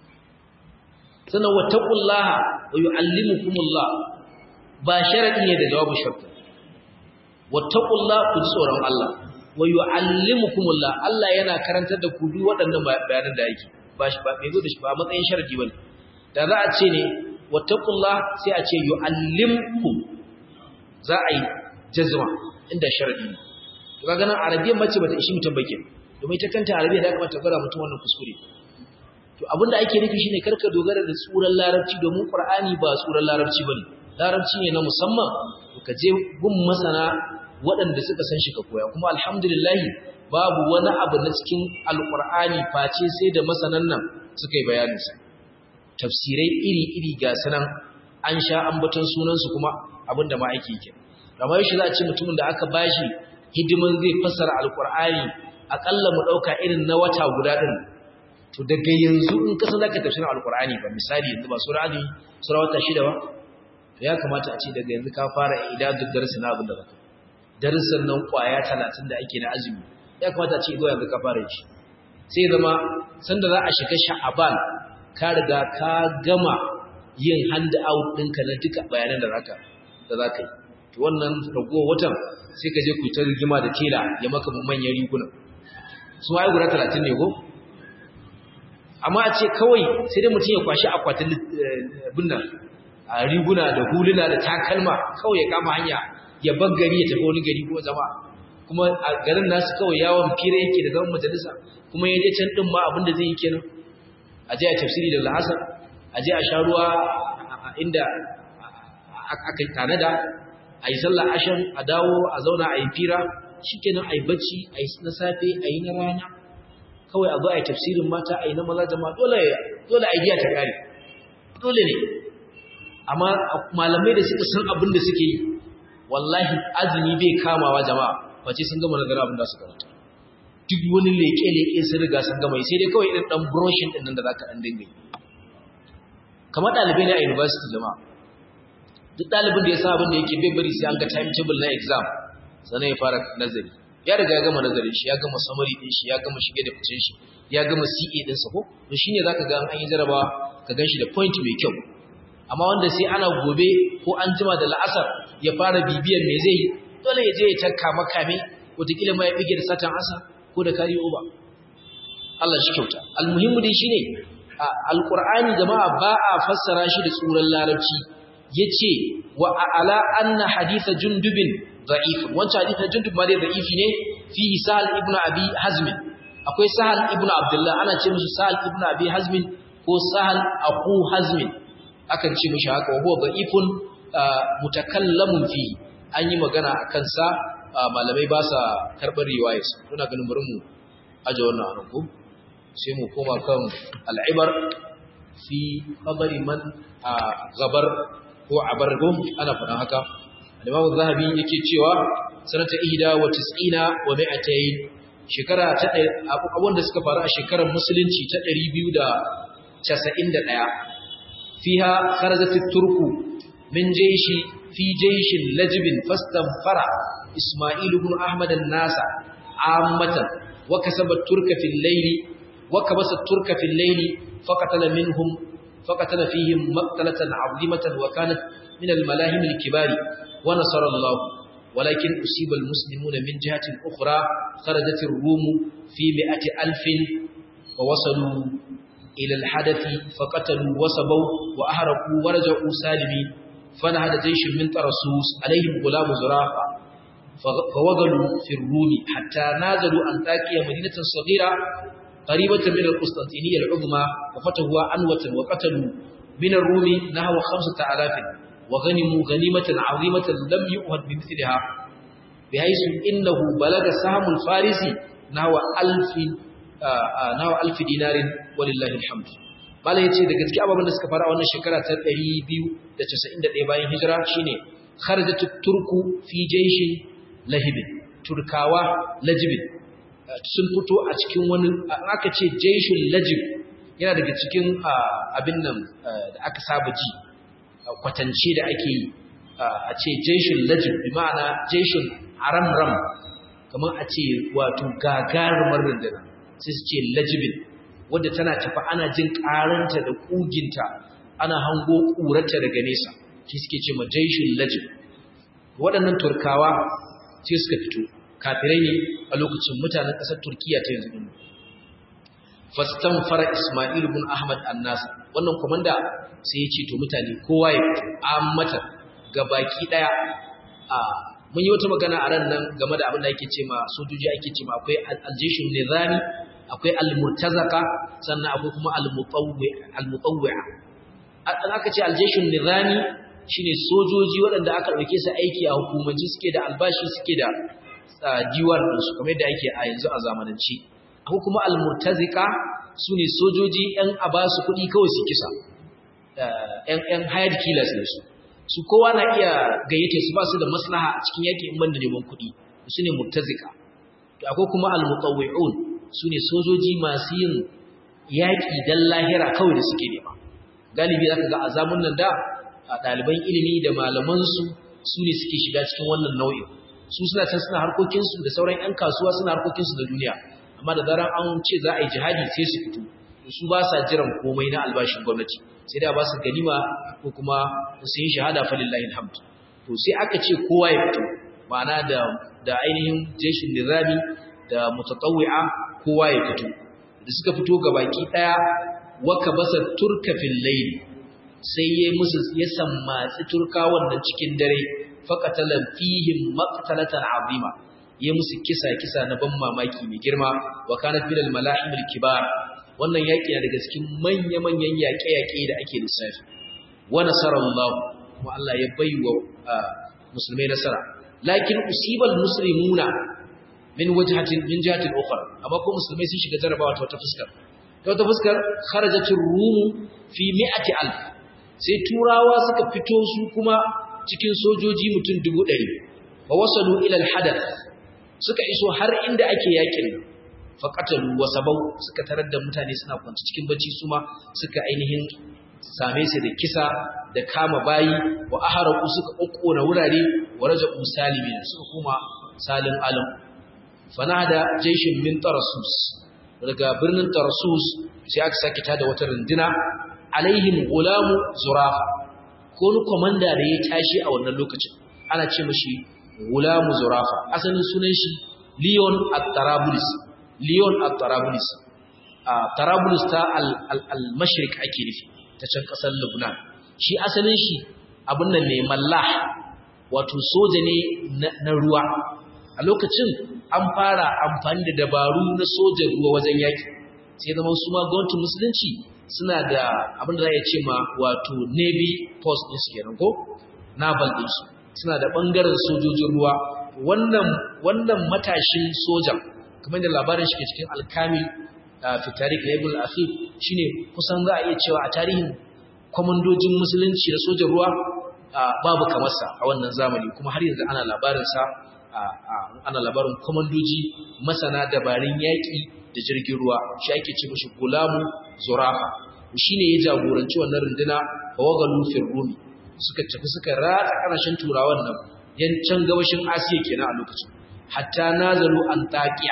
sannan wattaqullaha wa yu'allimukumullah ba sharadi ne da jawabu sharti wattaqullaha ku ji tsoron Allah wa yu'allimukumullah Allah yana karantar da ku duk waɗannan bayanan da yake ba shi ba bai zo da shi ba matsayin sharadi bane da za a ce ne wattaqullah sai a ce yu'allimkum za a yi jazma inda sharadi ne to kaga nan arabiyan mace bata ishi mutum bake domin ita kanta arabiya da kamata gwada mutum wannan kuskure to abinda ake nufi shine karka dogara da tsuran larabci domin qur'ani ba tsuran larabci bane larabci ne na musamman ka je gun masana waɗanda suka san shi ka koya kuma alhamdulillah babu wani abu na cikin alqur'ani face sai da masanan nan suka yi bayanin sa tafsirai iri-iri ga sanan an sha ambaton sunansu kuma abinda ma ake yake amma yaushe za a ce mutumin da aka bashi hidiman zai fassara alqur'ani akalla mu dauka irin na wata guda din to daga yanzu in ka san zaka tafsirin alqur'ani ba misali yanzu ba sura azumi sura wata shida ba to ya kamata a ce daga yanzu ka fara idadu darasi na abin da zaka darasin nan kwaya 30 da ake na azumi ya kamata a ce zuwa yanzu ka fara shi sai zama sanda za a shiga sha'aban ka riga ka gama yin hand out ɗinka na duka bayanan da zaka da zaka yi to wannan ragowar watan sai ka je ku ta rigima da tela ya maka manyan riguna su ma guda talatin ne ko amma a ce kawai sai dai mutum ya kwashi akwatin binnan a riguna da huluna da takalma kawai ya kama hanya ya bar gari ya tafi wani gari ko zama kuma a garin nasu kawai yawon fira yake da zaman majalisa kuma ya je can din ma abin da zai yi kenan a je a tafsiri da la'asar a je a sha ruwa inda aka tanada a yi sallah ashan a dawo a zauna a yi fira shikenan a yi bacci a yi na safe a yi na rana kawai a zo a yi tafsirin mata a yi na maza jama'a dole dole a giya ta kare dole ne amma malamai da suka san abin da suke yi wallahi azumi bai kamawa jama'a face sun gama nazara abin da su karanta duk wani leke-leke sun riga sun gama sai dai kawai irin dan broshin din nan da zaka dan dinga yi kamar dalibai ne a university jama'a duk dalibin da ya san abin da yake bai bari sai an ga timetable na exam sannan ya fara nazari ya riga ya gama nazarin shi ya gama summary din shi ya gama shige da fice shi ya gama CA din sa ko to shine zaka ga an yi jarabawa ka ganshi da point mai kyau amma wanda sai ana gobe ko an jima da la'asar ya fara bibiyar me zai yi dole ya je ya takka makame wataƙila ma ya bige da satan asa ko da kari uba Allah shi kyauta almuhimmu dai shine alqur'ani jama'a ba a fassara shi da tsuran larabci yace wa ala anna haditha jundubin da'if wancan haditha jundub ma dai da'ifi ne fi sahal ibnu abi hazm akwai sahal ibnu abdullah ana ce musu sahal ibnu abi hazm ko sahal aku hazm akan ce mishi haka wa huwa da'ifun mutakallamun fi an yi magana akan sa malamai ba sa karbar riwayarsa muna ganin bari mu aje wannan anan ko sai mu koma kan al'ibar fi khabari man gabar ko abargum ana faɗan haka Imam Zahabi yake cewa sanata ihda wa tis'ina wa mi'atayn shekara ta abun da suka faru a shekarar musulunci ta 291 fiha kharajat turku min jayshi fi jayshin lajbin fastanfara Isma'il ibn Ahmad an-Nasa ammatan wa kasaba turka fil layli wa kabasa turka fil layli faqatala minhum faqatala fihim maqtalatan 'azimatan wa kanat min al-malahim al-kibari ونصر الله ولكن أصيب المسلمون من جهة أخرى خرجت الروم في مئة ألف ووصلوا إلى الحدث فقتلوا وصبوا وأهرقوا ورجعوا سالمين فنهد جيش من ترسوس عليهم غلام زرافة فوغلوا في الروم حتى نازلوا أنتاكيا مدينة صغيرة قريبة من القسطنطينية العظمى وفتحوا عنوة وقتلوا من الروم نحو خمسة آلاف وغنموا غنيمة عظيمة لم يؤهد بمثلها بحيث إنه بلغ سهم الفارس نحو ألف نحو ألف دينار ولله الحمد bala yace daga cikin ababen da suka fara a wannan shekara ta 291 bayan hijira shine kharajat turku fi jayshin lahibin turkawa lajibin sun fito a cikin wani aka ce jayshin lajib yana daga cikin abin nan da aka saba ji kwatance da ake yi a ce jeshin lajin bi ma'ana jeshin haram-ram kamar a ce wato gagarumar rundunar sai su ce lajibin wadda tana tafi ana jin karanta da kuginta ana hango ƙurarta daga nesa shi suke ce ma jeshin lajin waɗannan turkawa sai suka fito kafirai ne a lokacin mutanen ƙasar turkiya ta yanzu fastan fara ismail bin ahmad annasa wannan komanda sai ya ce to mutane kowa ya fito ammata ga baki daya a mun yi wata magana a ran nan game da abin da ake ce ma sojoji ake ce ma akwai aljishun nizami akwai almurtazaka sannan akwai kuma almutawwi'a an aka ce aljishun nizami shine sojoji waɗanda aka ɗauke su aiki a hukumanci suke da albashi suke da diwar ɗinsu kamar yadda ake a yanzu a zamanance akwai kuma almurtazika su ne sojoji 'yan a ba su kuɗi kawai su kisa ‘yan hired killers ne su, su kowa na iya gayyata su ba su da maslaha a cikin yaƙi in banda neman kuɗi, su ne murtazika. To, akwai kuma al-muqawwi'un su ne sojoji masu yin yaƙi don lahira kawai da suke nema. Galibi za ka ga a zamun nan da a ɗaliban ilimi da malamansu su ne suke shiga cikin wannan nau'in. Su suna can suna harkokinsu da sauran ‘yan kasuwa suna harkokinsu da duniya, amma da zaran an ce za a yi jihadi sai su fito. su ba sa jiran komai na albashin gwamnati sai da ba su ganima ko kuma su yi shahada falillahi alhamd to sai aka ce kowa ya fito ma'ana da da ainihin jeshin nizami da mutatawwi'a kowa ya fito da suka fito ga baki daya waka basa turka fil layl sai yayi musu ya sammatsi turka wannan cikin dare faqatala fihim maqtalatan azima yayi musu kisa kisa na ban mamaki mai girma wa kanat bil mala'im al kibar wannan yaki na daga cikin manya manyan yaƙe-yaƙe da ake lissafi wa nasarallahu kuma Allah ya baiwa musulmai nasara lakin usibal muslimuna min wajhatin min jihatin ukhra amma ko musulmai sun shiga jarabawa ta wata fuskar ta wata fuskar kharajatur rum fi mi'ati alf sai turawa suka fito su kuma cikin sojoji mutum 100 fa wasalu ila al-hadath suka iso har inda ake yakin fa qatalu wa sabau suka tarar da mutane suna kwanci cikin bacci su ma suka ainihin same su da kisa da kama bayi wa aharaku suka kokkona wurare wa raja'u salimin suka kuma salin alam fanada jaishin min tarasus daga birnin tarasus sai aka sake tada wata runduna alaihim gulamu zurafa ko ni komanda da ya tashi a wannan lokacin ana ce mashi gulamu zurafa asalin sunan shi leon at-tarabulis leon at-tarabulis a tarabulis ta al-mashriq ake nufi ta can kasar Lebanon shi asalin shi abin nan ne mallah wato soja ne na ruwa a lokacin an fara amfani da dabaru na sojan ruwa wajen yaki sai zama su ma gwamnatin musulunci suna da abin da za a ce ma wato navy post din su kenan ko naval din su suna da bangaren sojojin ruwa wannan wannan matashin sojan kamar da labarin shi ke cikin alkamil fi tarikh na ibn al-asif shine kusan za a iya cewa a tarihin komandojin musulunci da sojan ruwa babu kamar sa a wannan zamani kuma har yanzu ana labarin sa ana labarin komandoji masana dabarun yaki da jirgin ruwa shi ake ce mishi gulamu zurafa shine ya jagoranci wannan runduna wagalu fil rumi suka tafi suka ratsa kanashin turawan nan yancan gabashin asiya kenan a lokacin hatta nazalu antakiya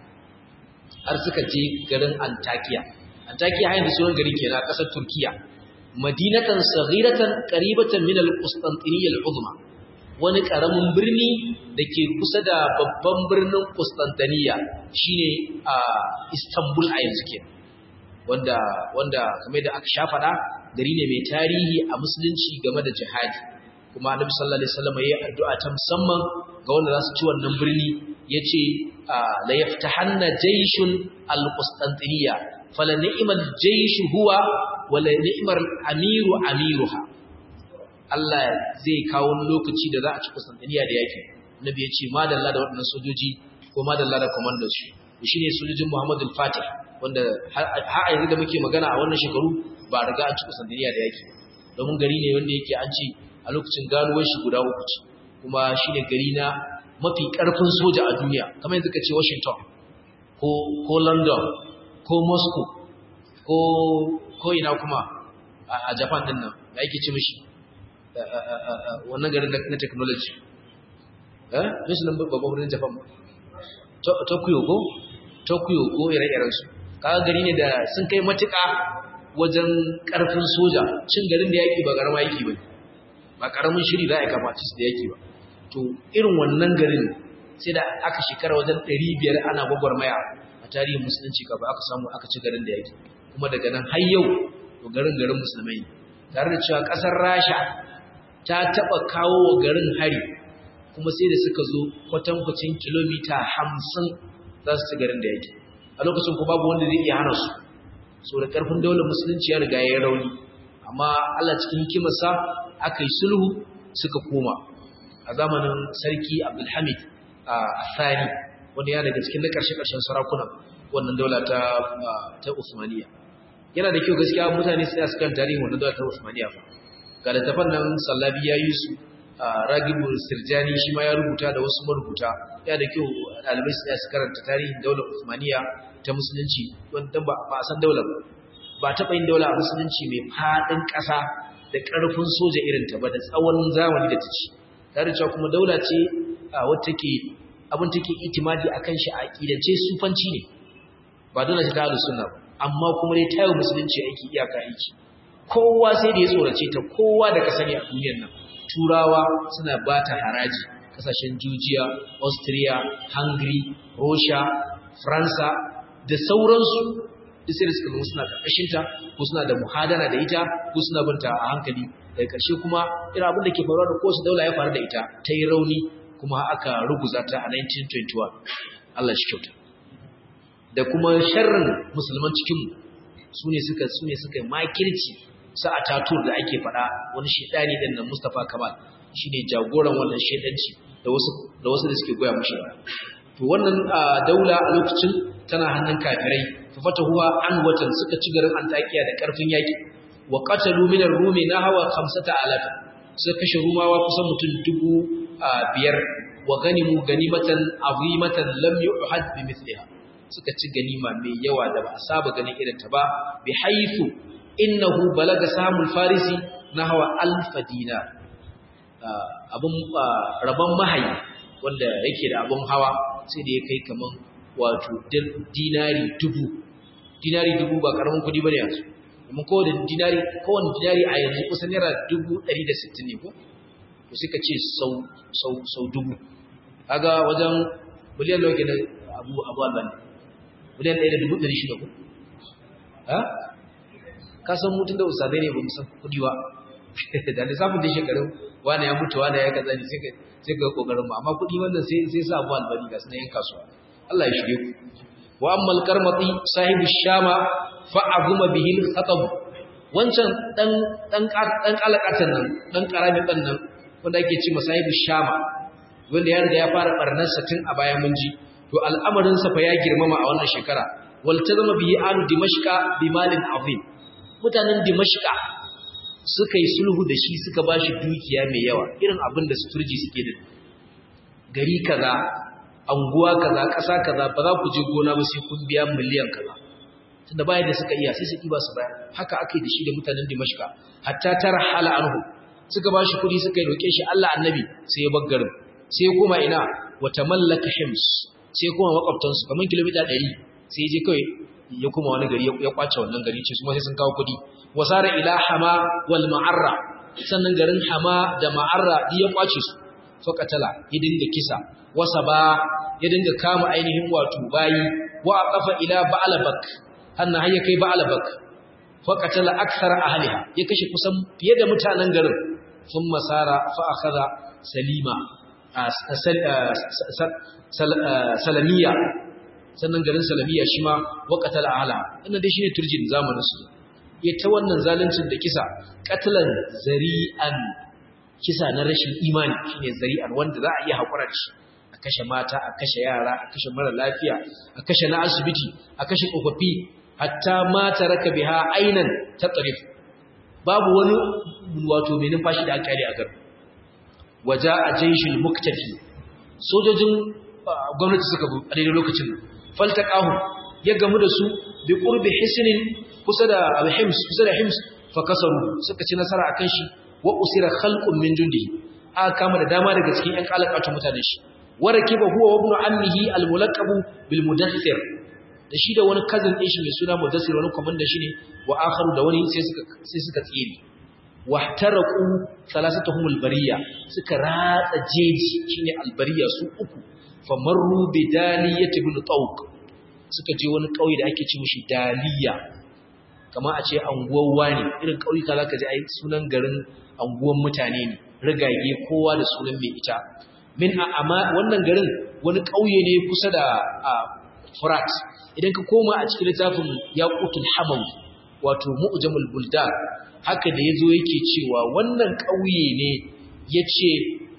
har suka je garin Antakiya. Antakiya hayan da sunan gari kenan a ƙasar Turkiya. Madinatan saghiratan qaribatan min al-Qustantiniya al-Uzma. Wani ƙaramin birni da ke kusa da babban birnin Qustantiniya shine a Istanbul a yanzu kenan. Wanda wanda kamar da aka sha faɗa gari ne mai tarihi a musulunci game da jihadi. Kuma Annabi sallallahu alaihi wasallam ya yi addu'a ta musamman ga wanda za su ci wannan birni yace la yaftahanna jayshun al-qustantiniya fala ni'mal jaysh huwa wala ni'mar amiru amiruha Allah zai kawo lokaci da za a ci Qustantiniya da yake Nabi ya ce madalla da waɗannan sojoji ko madalla da commander su shine sojojin Muhammad al-Fatih wanda har yanzu da muke magana a wannan shekaru ba riga an ci Qustantiniya da yake domin gari ne wanda yake an ci a lokacin ganuwar shi guda uku ce kuma shine gari na mafi ƙarfin soja a duniya kamar yanzu ka ce Washington ko ko London ko Moscow ko ko ina kuma a Japan din nan da ake ce mishi wannan garin na technology eh mishi nan babban birnin Japan Tokyo ko Tokyo ko ire-iren su kaga gari ne da sun kai matuƙa wajen ƙarfin soja cin garin da yaki ba garma yaki ba ba karamin shiri za a kafa ci da yaki ba to irin wannan garin sai da aka shekara wajen 500 ana gwagwarmaya a tarihin musulunci kafa aka samu aka ci garin da yake kuma daga nan har yau to garin garin musulmai tare da cewa kasar rasha ta taba kawo wa garin hari kuma sai da suka zo kwatankwacin kilomita 50 za su ci garin da yake a lokacin kuma babu wanda zai iya hana su so da karfin daular musulunci ya riga ya yi rauni amma Allah cikin hikimarsa aka yi sulhu suka koma a zamanin sarki Abdulhamid a Thani wanda ya daga cikin na ƙarshe-ƙarshen sarakunan wannan daula ta ta Uthmaniyya yana da kyau gaskiya mutane su su kan tarihin wannan daula ta Uthmaniyya fa ga littafan nan Sallabi ya yi su Ragibu Sirjani shi ma ya rubuta da wasu marubuta yana da kyau ɗalibai su su karanta tarihin daular Uthmaniyya ta musulunci wanda ba a san daular ba ba taɓa yin daula a musulunci mai faɗin ƙasa da ƙarfin soja irin ta ba da tsawon zamani da ta ci tare da cewa kuma daula ce wata ke abin take itimadi a kan shi a ƙidance sufanci ne ba dole ta halu suna ba amma kuma dai tayo musulunci aiki iyaka aiki kowa sai da ya tsorace ta kowa da ka sani a duniyar nan turawa suna ba ta haraji kasashen Georgia, Austria, Hungary, Russia, Faransa da sauransu duk sai da suka zama suna ƙarƙashinta ko suna da muhadara da ita ko suna binta a hankali daga ƙarshe kuma irin abin da ke faruwa da kowace daula ya faru da ita ta yi rauni kuma aka ruguza ta a 1921 Allah shi kyauta da kuma sharrin musulman cikinmu su ne suka su ne suka makirci sa a tatur da ake faɗa wani shaidani ɗin nan Mustapha Kamal shine jagoran wannan shaidanci da wasu da wasu da suke goya mushi to wannan daula a lokacin tana hannun kafirai fa fatahuwa an watan suka ci garin Antakiya da karfin yaki wa qatalu min ar-rumi nahwa 5000 suka kashe rumawa kusan mutum dubu biyar wa ganimu ganimatan azimatan lam yu'had bi mithliha suka ci ganima mai yawa da ba a saba ganin irin ta ba bi haythu innahu balaga samul farisi nahwa alf dinar abun rabon mahayi wanda yake da abun hawa sai da ya kai kaman wato dinari dubu dinari dubu ba karamin kudi bane yanzu kuma kowane dinari kowane dinari a yanzu kusan naira dubu ɗari da sittin ne ko to sai ka ce sau sau sau dubu kaga wajen miliyan nawa kenan abu abu albani miliyan ɗaya da dubu ɗari shida ko ha ka san mutum da usadai ne ba mu san kudi ba da lissafin da shekarun wani ya mutu wani ya kaza ne sai ka kokarin ba amma kudi wannan sai sai sa abu albani ga sunan yan kasuwa Allah ya shige ku wa ammal karmati sahibu shama fa azuma bihi al-khatab wancan dan dan dan kalakatan nan dan karami dan nan wanda ake ce sahibu shama wanda ya riga ya fara barnar sa tun a baya mun ji to al'amarin sa fa ya girmama a wannan shekara wal tazama bihi alu dimashqa bi malin azim mutanen dimashqa suka yi sulhu da shi suka bashi dukiya mai yawa irin abin da suturji suke da gari kaza anguwa kaza ƙasa kaza ba za ku je gona ba sai kun biya miliyan kaza tunda bayan da suka iya sai su kiba su bayar haka aka yi da shi da mutanen Dimashqa hatta tarhala anhu suka ba shi kuɗi suka yi roƙe shi Allah annabi sai ya bar garin sai ya koma ina wa tamallaka hims sai ya koma makwabtan su kamar kilomita 100 sai ya je kai ya koma wani gari ya kwace wannan gari ce su ma sai sun kawo kuɗi wasara ila hama wal ma'arra sannan garin hama da ma'arra ya kwace su fakatala ya dinga kisa wasa ba ya dinga kama ainihin wato bayi wa aqafa ila ba'labak anna hayya kai ba'labak fakatala akthar ahliha ya kashe kusan fiye da mutanen garin sun masara fa akhadha salima salamiya sannan garin salamiya shi ma wa qatala ahla inda dai shine turjin zamanin su ya ta wannan zaluncin da kisa qatlan zari'an kisa na rashin imani shine zari'an wanda za a iya hakura da shi a kashe mata a kashe yara a kashe mara lafiya a kashe na asibiti a kashe tsofaffi hatta mata raka biha ainan ta tsarif babu wani wato mai numfashi da aka yi a garin waja a jaishil muktafi sojojin gwamnati suka bu a daidai lokacin faltaqahu ya gamu da su bi qurbi hisnin kusa da alhims kusa da hims fa kasaru suka ci nasara akan shi wa usira khalqun min jundihi aka kama da dama daga cikin ƴan kalakatu mutanen shi warakiba huwa wa ibn ammihi al-mulaqab bil mudaththir da shi da wani cousin din shi mai suna mudaththir wani commander shi ne wa akharu da wani sai suka sai suka tsire wahtaraku salasatuhum al-bariya suka ratsa jeji shine al-bariya su uku famarru bi daliyati ibn tawq suka je wani kauye da ake ce mishi daliya kama a ce anguwar wani irin kauyuka zaka ji ai sunan garin anguwan mutane ne rigage kowa da sunan mai ita min amma wannan garin wani kauye ne kusa da Furat idan ka koma a cikin littafin Yaqutul Hamawi wato Mu'jamul Buldan haka da yazo yake cewa wannan kauye ne yace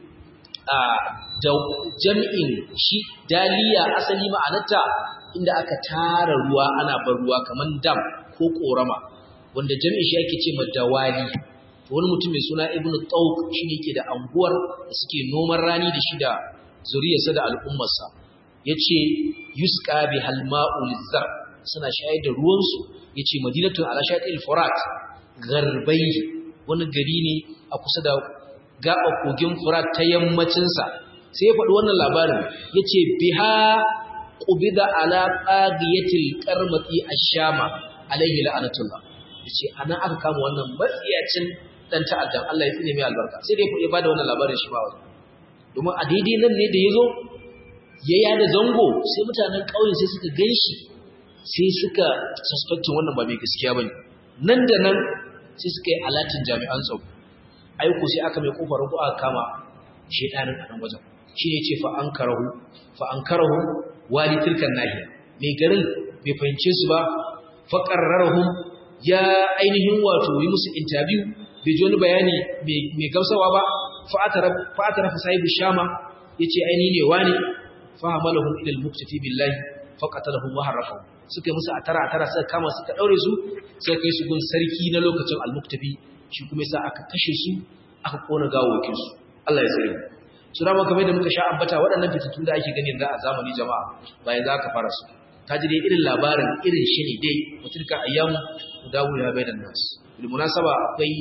a da jami'in shi daliya asali ma'anarta inda aka tara ruwa ana bar ruwa kaman dam ko korama wanda jami'in shi ake ce ma dawali wani mutum mai suna ibnu tawq shi ne ke da anguwar da suke noman rani da shi da zuriyarsa da al'ummarsa yace yusqa bi halma'u lizzar suna shayar da ruwansu yace madinatun ala shatil furat garbai wani gari ne a kusa da gaba kogin furat ta yammacin sa sai ya faɗi wannan labarin yace biha qubida ala qagiyatil qarmati ash-shama alayhi la'anatullah yace anan aka kama wannan matsiyacin dan ta'addan Allah ya tsine mai albarka sai dai ya bada wannan labarin shi ba wani domin a daidai nan ne da yazo ya yada zango sai mutanen ƙauye sai suka ganshi sai suka suspectin wannan ba mai gaskiya bane nan da nan sai suka yi alatin jami'an tsaro aiko sai aka mai kofar ko aka kama shedanin a nan wajen shine ce fa ankarahu fa ankarahu wali tilkan nahiya mai garin bai fahimce su ba fa qarrarhum ya ainihin wato yi musu interview bai ji wani bayani mai gamsawa ba fa atara fa sahibu shama yace ainihi ne wani fa hamalahum ila al-muktafi billahi fa qatalahum wa harafahu suka yi musu atara atara suka kama suka daure su suka kai su gun sarki na lokacin al-muktafi shi kuma yasa aka kashe su aka kona gawokin su Allah ya tsare su dama kamar da muka sha ambata waɗannan fitattun da ake gani yanzu a zamani jama'a bayan za ka fara su ka ji dai irin labarin irin shi ne dai mutunka ayyamu dawo ya bai da nas bil munasaba akwai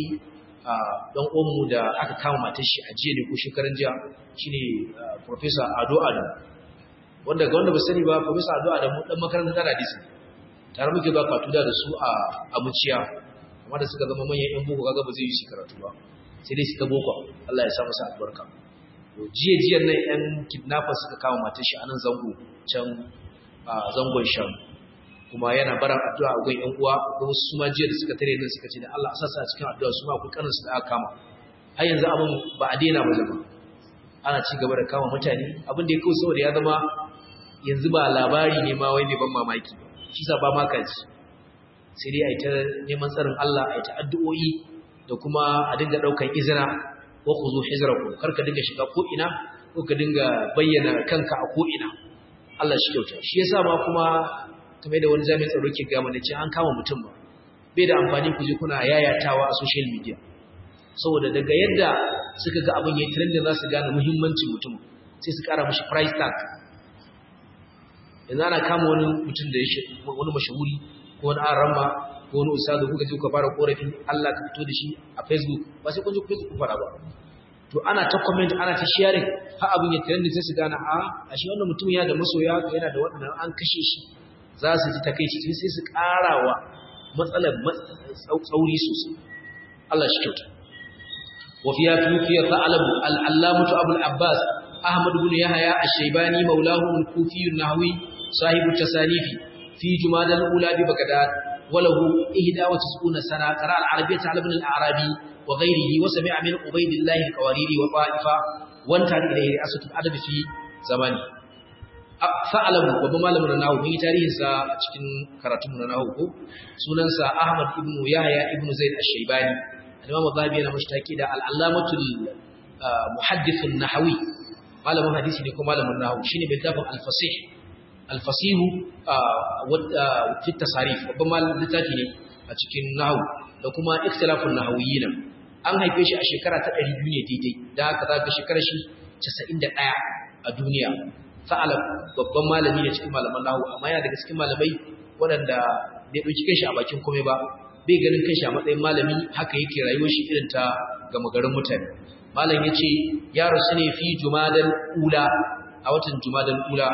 dan uwanmu da aka kama matar shi a jiya ne ko shekaran jiya shine professor Ado Ado wanda ga wanda ba sani ba professor Ado Ado dan makarantar da hadisi tare muke ba katuda da su a abuciya amma da suka zama manyan yan boko kaga ba zai yi shi karatu ba sai dai suka boko Allah ya sa musu albarka to jiya jiyan nan yan kidnappers suka kama matar shi a nan zango can zangon shan kuma yana baran addu'a a gun ƴan uwa ko wasu ma jiya da suka tare nan suka ce da Allah sassa cikin addu'a su ma ku kanin su da aka kama har yanzu abin ba a daina ba zama ana ci gaba da kama mutane abin da ya kawo saboda ya zama yanzu ba labari ne ma wai mai ban mamaki shi sa ba ma kaji sai dai a yi ta neman tsarin Allah a yi ta addu'o'i da kuma a dinga ɗaukan izina ko ku zo hijiraku kar ka dinga shiga ko ina ko ka dinga bayyana kanka a ko ina Allah shi kyauta shi yasa ma kuma kamar da wani jami'in tsaro ke gama da ce an kama mutum ba bai da amfani ku je kuna yayatawa a social media saboda daga yadda suka ga abin yayi trend za su gane muhimmancin mutum sai su kara mishi price tag yanzu ana kama wani mutum da ya wani mashahuri ko wani arama ko wani ustazu kuka je kuka fara korafi Allah ka fito da shi a Facebook ba sai kun je Facebook ku fara ba to ana ta comment ana ta sharing har abin ya trend sai su gane a ashe wannan mutum ya da masoya yana da waɗannan an kashe shi za su ji takeici sai su karawa matsalar tsauri sosai Allah shi kyauta wa fiya tufiya ta'alabu al-allamatu abul abbas ahmad ibn yahya ash-shaybani maulahu al-kufi an-nahwi sahibu tasanifi fi jumad al-ula bi bagdad وله 91 سنة قرأ العربية على ابن الأعرابي وغيره وسمع من عبيد الله القواريري وطائفة وانتهى إليه رئاسة الأدب في زمانه fa'alamu babban malamin na nahu mun yi tarihinsa a cikin karatunmu na nahu ko sunansa Ahmad ibn Yahya ibn Zaid ash-Shaybani al-Imam Zahabi yana mushtaki da al-Allamatul Muhaddith an-Nahawi malamin hadisi ne ko malamin nahu shine mai tafin al-Fasih al-Fasih fi tasarif babban malamin littafi ne a cikin nahu da kuma ikhtilafun nahawiyina an haife shi a shekara ta 200 ne daidai da haka zaka shekarar shi 91 a duniya sa'alab babban malami ne cikin malaman nahu amma yana daga cikin malamai waɗanda bai ɗauki kanshi a bakin komai ba bai ganin kanshi a matsayin malami haka yake rayuwar shi irin ta gama garin mutane malam ya ce ya rasu ne fi jumadal ula a watan jumadal ula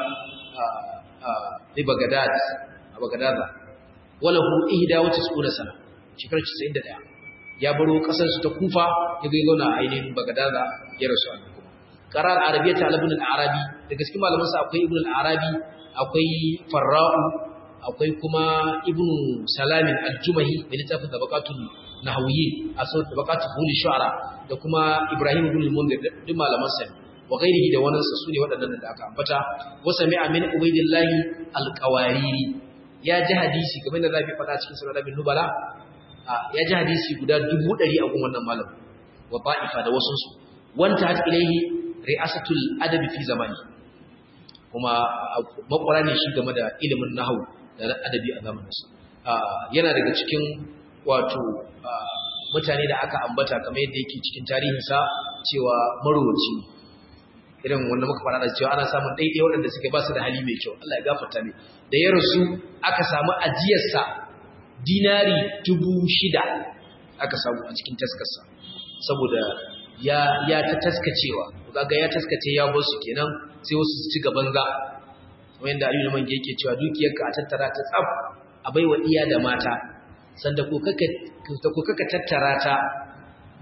a bagadad a bagadada wala hu ihda wata tsuna sana shekarar 91 ya baro kasar su ta kufa ya ga zauna a ainihin bagadada ya rasu a قرار العربية على ابن العربي daga cikin malamansa akwai ibn al-arabi akwai farra'u akwai kuma ibn salamin al-jumahi mai littafin tabaqatul nahawiyyin asal tabaqatul hul shu'ara da kuma ibrahim ibn al-mundir duk malamansa ne wa ghairihi da wannan su ne waɗannan da aka ambata wa sami'a min ubaidillahi al-qawariri ya ji hadisi kamar da zafi faɗa cikin sunan bin nubala ya ji hadisi guda dubu ɗari a gun wannan malam wa ba'ifa da wasu su wanta hat ilaihi ri'asatul adabi fi zamani kuma makwara ne shi game da ilimin nahwu da adabi a zamaninsa yana daga cikin wato mutane da aka ambata kamar yadda yake cikin tarihinsa cewa marowaci irin wanda muka fara da cewa ana samun daidai waɗanda suke ba su da hali mai kyau Allah ya gafarta ne da ya rasu aka samu ajiyarsa dinari dubu shida aka samu a cikin taskarsa saboda ya ya ta taskacewa kaga ya taskace ya bar su kenan sai wasu su ci gaban za kamar yadda Aliyu Mange yake cewa dukiyarka a tattara ta tsaf a baiwa iya da mata sanda ko kaka ko kaka tattara ta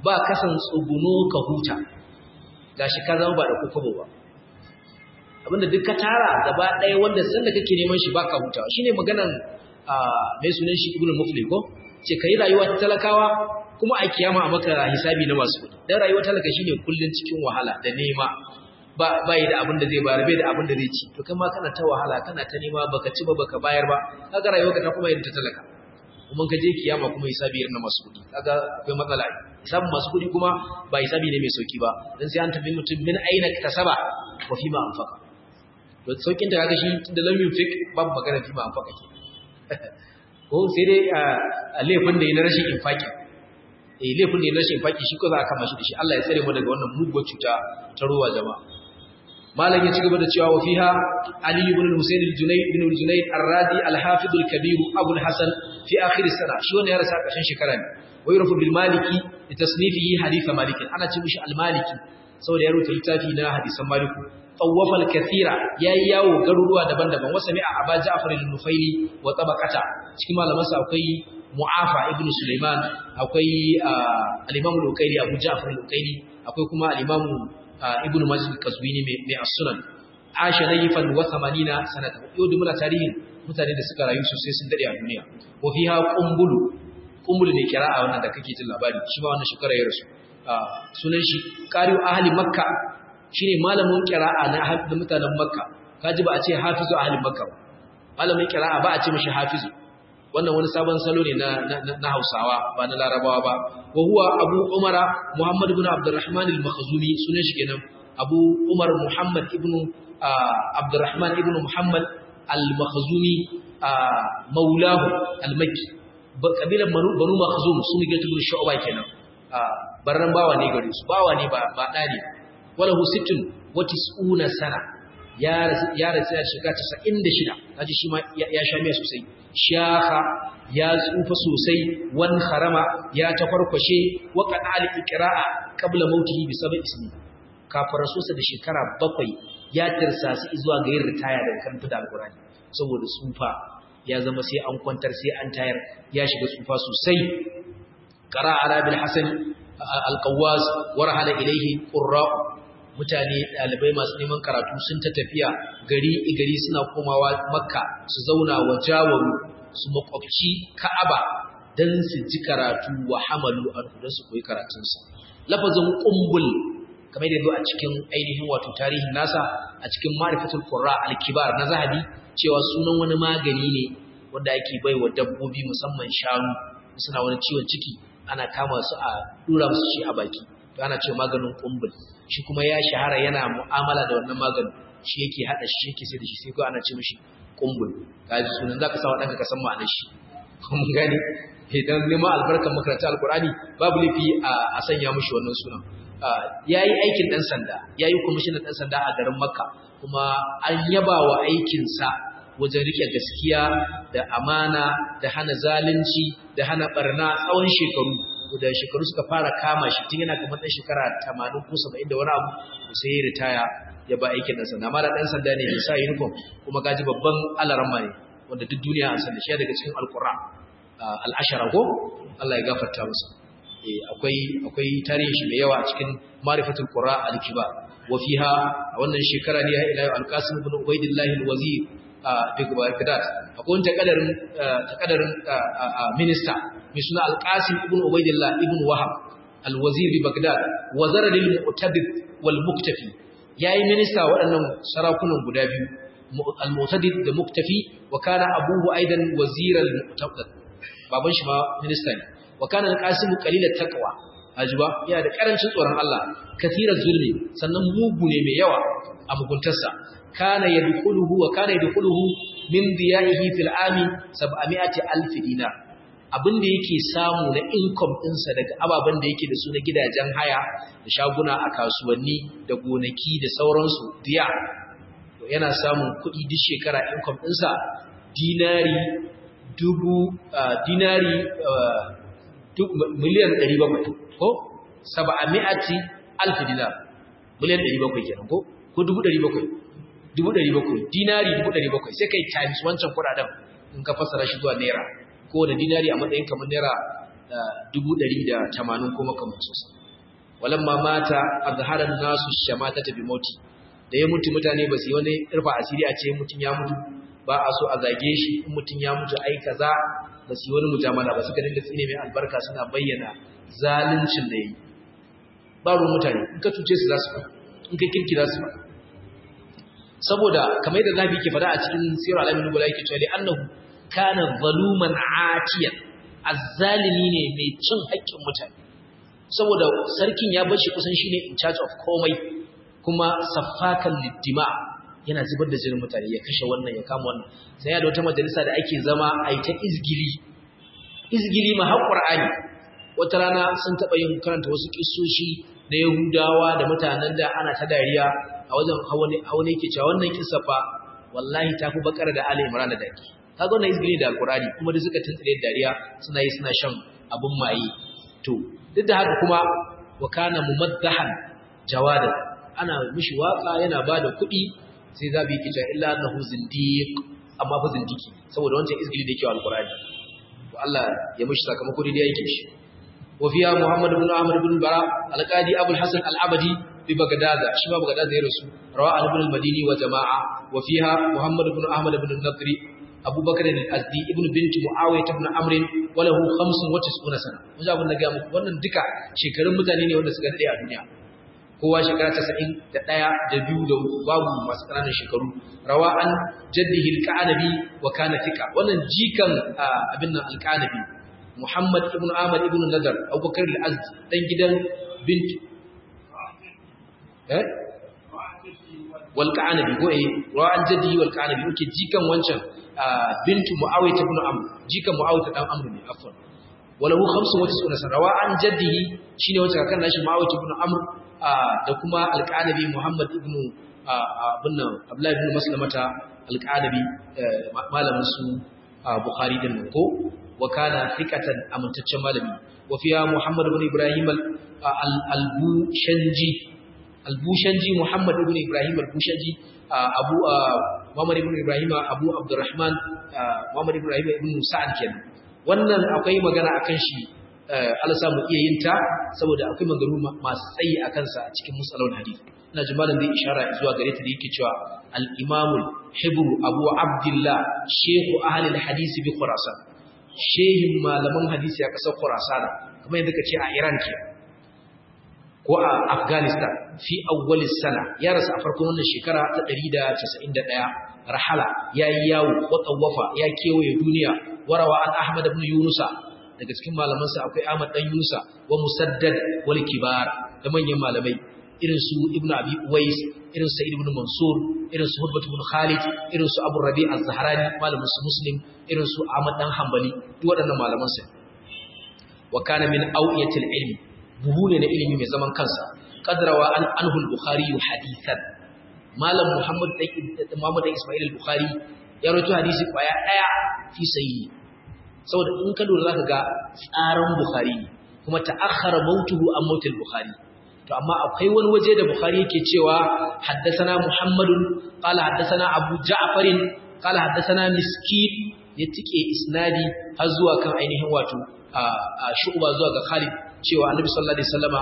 ba kasan tsuguno ka huta gashi ka zama ba da kokobo ba abinda duk ka tara gaba ɗaya wanda sanda kake neman shi baka hutawa shine maganan mai sunan shi ibnu mufli ko ce kai rayuwa ta talakawa kuma a kiyama a maka hisabi na masu kuɗi dan rayuwar talaka shine kullun cikin wahala da nema ba bai da abin da zai bayar bai da abin da zai ci to kai ma kana ta wahala kana ta nema baka ci ba baka bayar ba kaga rayuwarka ta kuma yin ta talaka kuma ka je kiyama kuma hisabi irin na masu kuɗi kaga akwai matsala hisabin masu kuɗi kuma ba hisabi ne mai sauki ba dan sai an tafi mutum min aina kasaba wa fi ma anfaqa to saukin ta kaga shi da lam yunfik babu magana fi ma anfaqa ke ko sai dai a laifin da yi na rashin infaki eh laifin da yi na rashin infaki shi ko za a kama shi da shi Allah ya tsare mu daga wannan muguwar cuta ta ruwa jama'a malam ya ci gaba da cewa wa fiha ali ibn al-husayn al-junayd ibn al-junayd ar-radi al-hafiz al-kabir abu al-hasan fi akhir as-sana shi wannan ya rasa kashin shekara ne wa yurfu bil maliki li tasnifihi hadith malik ana ce mishi al-maliki saboda ya rubuta littafi na hadisan maliku tawwafa al-kathira yayi yawo garuruwa daban-daban wasa mai aba ja'far al-nufaili wa tabaqata cikin malamansa akwai mu'afa ibn sulaiman akwai al-imam al-ukaili abu ja'far al-ukaili akwai kuma al-imam ibn majid al-qazwini mai as-sunan asha layfan wa 80 sanata yau da muna tarihin mutane da suka rayu sosai sun dade a duniya wa fiha qumbulu qumbulu ne kira'a wannan da kake jin labari shi ma wannan shekara ya rasu sunan shi qari'u ahli makka shine malamin qira'a na da mutanen makka kaji ba a ce hafizu ahli makka ba malamin qira'a ba a ce mishi hafizu wannan wani sabon salo ne na na Hausawa ba na Larabawa ba wa huwa Abu Umara Muhammad ibn Abdurrahman al-Makhzumi sunan shi kenan Abu Umar Muhammad ibn Abdurrahman ibn Muhammad al-Makhzumi maulahu al-Makki kabilan Banu Makhzum sun ga tubun Shu'ba kenan barran bawa ne gare su bawa ne ba ba dani wala hu sittun wa tis'una sana ya ya rasu ya shiga 96 kaji shi ma ya sha miya sosai shaka ya tsufa sosai wan harama ya tafarkwashe wa qadal iqra'a qabla mautihi bi sab'i ismi kafin rasusa da shekara bakwai ya tirsasi zuwa ga yin ritaya daga karanta da alqur'ani saboda tsufa ya zama sai an kwantar sai an tayar ya shiga tsufa sosai qara ala bil hasan al-qawwas warhala ilayhi qurra mutane ɗalibai masu neman karatu sun ta tafiya gari gari suna komawa makka su zauna wa jawaru su makwabci ka'aba don su ji karatu wa hamalu an don su koyi karatunsa lafazin ƙumbul kamar da zo a cikin ainihin wato tarihin nasa a cikin marifatul qurra al-kibar na zahabi cewa sunan wani magani ne wanda ake bai wa dabbobi musamman shanu suna wani ciwon ciki ana kama su a dura musu shi a baki to ana cewa maganin ƙumbul shi kuma ya shahara yana mu'amala da wannan maganin shi yake hada shi yake sai da shi sai ko ana ce mishi kumbul kaji sunan zaka sa wadanka ka san ma'anar shi mun gane idan neman albarkar makaranta alqurani babu lafi a sanya mishi wannan sunan yayi aikin dan sanda yayi commissioner dan sanda a garin makka kuma an yaba wa aikin sa wajen rike gaskiya da amana da hana zalunci da hana barna tsawon shekaru da shekaru suka fara kama shi tun yana kamar ɗan shekara 80 ko 70 da wani abu sai ya ritaya ya ba aikin ɗan sanda amma da ɗan sanda ne ya sa uniform kuma gaji babban alarama ne wanda duk duniya an sanda shi daga cikin alƙura al'ashara ko Allah ya gafarta masa akwai akwai tarihin shi mai yawa a cikin marifatul qura al-kiba wa fiha a wannan shekara ne ya ila al-qasim ibn ubaydillah al-wazir a Baghdad akwai takadarin takadarin minista mai suna al-qasim ibn ubaydillah ibn wahab al-wazir bi Baghdad wazara lil mu'tadid wal muktafi yayi minista waɗannan sarakunan guda biyu al-mu'tadid da muktafi wa kana abuhu aidan wazir al-mu'tadid baban shi ma minista ne wa kana al-qasim qalilat taqwa ajuba yana da karancin tsoron Allah kathirar zulmi sannan mugu ne mai yawa a muguntarsa kana yadkhuluhu wa kana yadkhuluhu min diyahi fil ami 700 dinar abinda yake samu na income ɗinsa daga ababen da yake da su na gidajen haya da shaguna a kasuwanni da gonaki da sauransu diya yana samun kuɗi duk shekara income ɗinsa dinari dubu dinari miliyan 700 ko 700 alf dinar miliyan 700 kenan ko ko 700 700 dinari 700 sai kai times wancan kudaden in ka fasara shi zuwa naira ko da dinari a matsayin kamar naira 180 kuma kamar sosai walamma mata azharan nasu shamata bi mauti da ya mutu mutane ba su yi wani irfa asiri a ce mutun ya mutu ba a so a zage shi in mutun ya mutu ai kaza ba su yi wani mujamala ba suka dinga tsine mai albarka suna bayyana zaluncin da yayi ba ruwan mutane in ka cuce su za su faɗa in ka kirki za su faɗa saboda kamar yadda zabi ke faɗa a cikin sirar alamin nubula yake cewa li annahu kana zaluman atiyan azzalimi ne mai cin haƙƙin mutane saboda sarkin ya bar shi kusan shine in charge of komai kuma saffakan liddima yana zubar da jinin mutane ya kashe wannan ya kama wannan sai ya da wata majalisa da ake zama a yi ta izgili izgili ma har qur'ani wata rana sun taɓa yin karanta wasu kissoshi na yahudawa da mutanen da ana ta dariya a wajen hawane ke cewa wannan kissa fa wallahi ta fi bakar da ali imran da daki kaga wannan izgili da alqur'ani kuma da suka tantsire dariya suna yi suna shan abun maye to duk da haka kuma wa kana mumaddahan jawada ana mishi waka yana bada kuɗi sai zabi yake cewa illa annahu zindiq amma fa zindiki saboda wancan izgili da yake wa alqur'ani to Allah ya mishi sakamako da yake shi wa fiya muhammad ibn ahmad ibn bara alqadi abul hasan al-abadi bi bagdad shi ma bagdad ya rasu rawa ibn al-madini wa jama'a wa fiha muhammad ibn ahmad ibn al-nadri abu bakr al-azdi ibn bint muawiyah ibn amr wa lahu 95 sana mun abun da ga muku wannan duka shekarun mutane ne wanda suka dade a duniya kowa shekara 91 da biyu da babu masu ƙananan shekaru rawa an jaddihi al-qanabi wa kana tika wannan jikan abin nan al-qanabi muhammad ibn ahmad ibn nadar abubakar al-azdi dan gidan bint eh wal qanabi ko eh rawa an jaddihi wal qanabi yake jikan wancan bintu muawiyah ibn amr jikan muawiyah dan amr ne afwan walahu 95 sana rawa an jaddihi shine wancan kakan nashi muawiyah ibn amr da kuma alƙanabi Muhammad ibn abin Abdullah ibn Maslamata alƙanabi malamin su Bukhari din ko wa kana thiqatan amintaccen malami wa fiya Muhammad ibn Ibrahim al-Bushanji al-Bushanji Muhammad ibn Ibrahim al-Bushanji Abu Muhammad ibn Ibrahim Abu Abdurrahman Muhammad ibn Ibrahim ibn Sa'ad kenan wannan akwai magana akan shi Allah samu iya yin ta saboda akwai magaru masu tsayi a kansa a cikin musalon hadith ina ji malam zai ishara zuwa gare ta da yake cewa al-imamul hibru abu abdullah shehu ahli al-hadith bi khurasan shehin malaman hadisi a kasar khurasan kamar yadda kace a Iran ke ko a Afghanistan fi awwalis sana ya rasu a farkon wannan shekara ta 191 rahala yayi yawo wa tawafa ya kewaye duniya warawa an ahmad ibn yunusa daga cikin malamansa akwai Ahmad dan Yusa wa Musaddad wal Kibar da manyan malamai irin su Ibn Abi Uwais irin Sa'id ibn Mansur irin su Hubbat ibn Khalid irin su Abu Rabi' az-Zahrani malamin su Muslim irin su Ahmad dan Hanbali duk waɗannan malaman sa wa kana min awiyatil ilmi buhu ne na ilimi mai zaman kansa qadrawa an anhu al-Bukhari hadithan malam Muhammad dan Muhammad dan Ismail al-Bukhari ya rawaito hadisi kwaya daya fi sahihi saboda in ka lura zaka ga tsaran Bukhari ne kuma ta'akhkhara mautuhu an mautil Bukhari to amma akwai wani waje da Bukhari yake cewa haddathana Muhammadun qala haddathana Abu Ja'far qala haddathana Miskin ya tike isnadi har zuwa kan ainihin wato shu'ba zuwa ga Khalid cewa Annabi sallallahu alaihi wasallama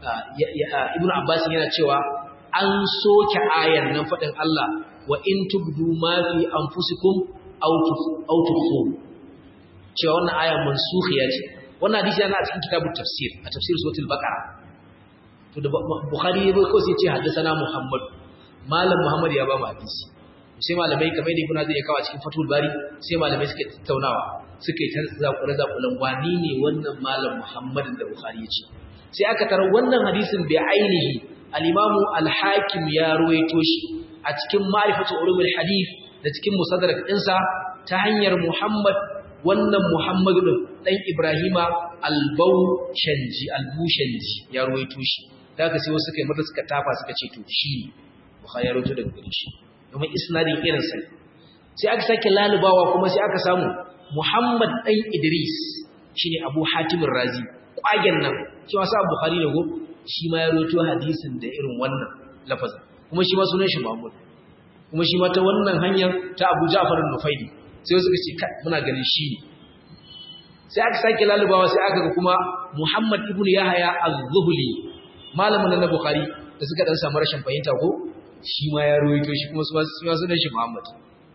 Ibn Abbas yana cewa an soke ayan nan fadin Allah wa in tubdu ma fi anfusikum aw tukhfu cewa wannan aya mansukhiya ce wannan hadisi yana a cikin kitabut tafsir a tafsir suratul baqara to da bukhari ya bai ko sai ce haddathana muhammad malam muhammad ya ba mu hadisi sai malamai kamar da ibn hazir ya kawo cikin fatul bari sai malamai suke tattaunawa suke ta zakure zakulan wani ne wannan malam muhammad da bukhari ya ce sai aka tarar wannan hadisin bai ainihi al-imamu al-hakim ya ruwaito shi a cikin ma'rifatu ulumul hadith da cikin musaddarak ɗinsa ta hanyar muhammad wannan Muhammadu ɗin ɗan Ibrahima albushanji albushanji ya ruwaito shi da aka sai wasu suka yi mata suka tafa suka ce to shi ne Bukhari ya ruwaito daga gare shi domin isnadin irin sa sai aka sake lalubawa kuma sai aka samu Muhammad ɗan Idris shine Abu Hatim Razi kwagen nan shi ma sa Bukhari ne go shi ma ya ruwaito hadisin da irin wannan lafazin kuma shi ma sunan shi Muhammad kuma shi ma ta wannan hanyar ta Abu Ja'far al-Nufaili sai suka ce kai muna ganin shi ne sai aka sake lalubawa sai aka ga kuma Muhammad ibn Yahya az-Zuhli malamin na Bukhari da suka dan samu rashin fahimta ko shi ma ya ruwaito shi kuma su ma sunan shi Muhammad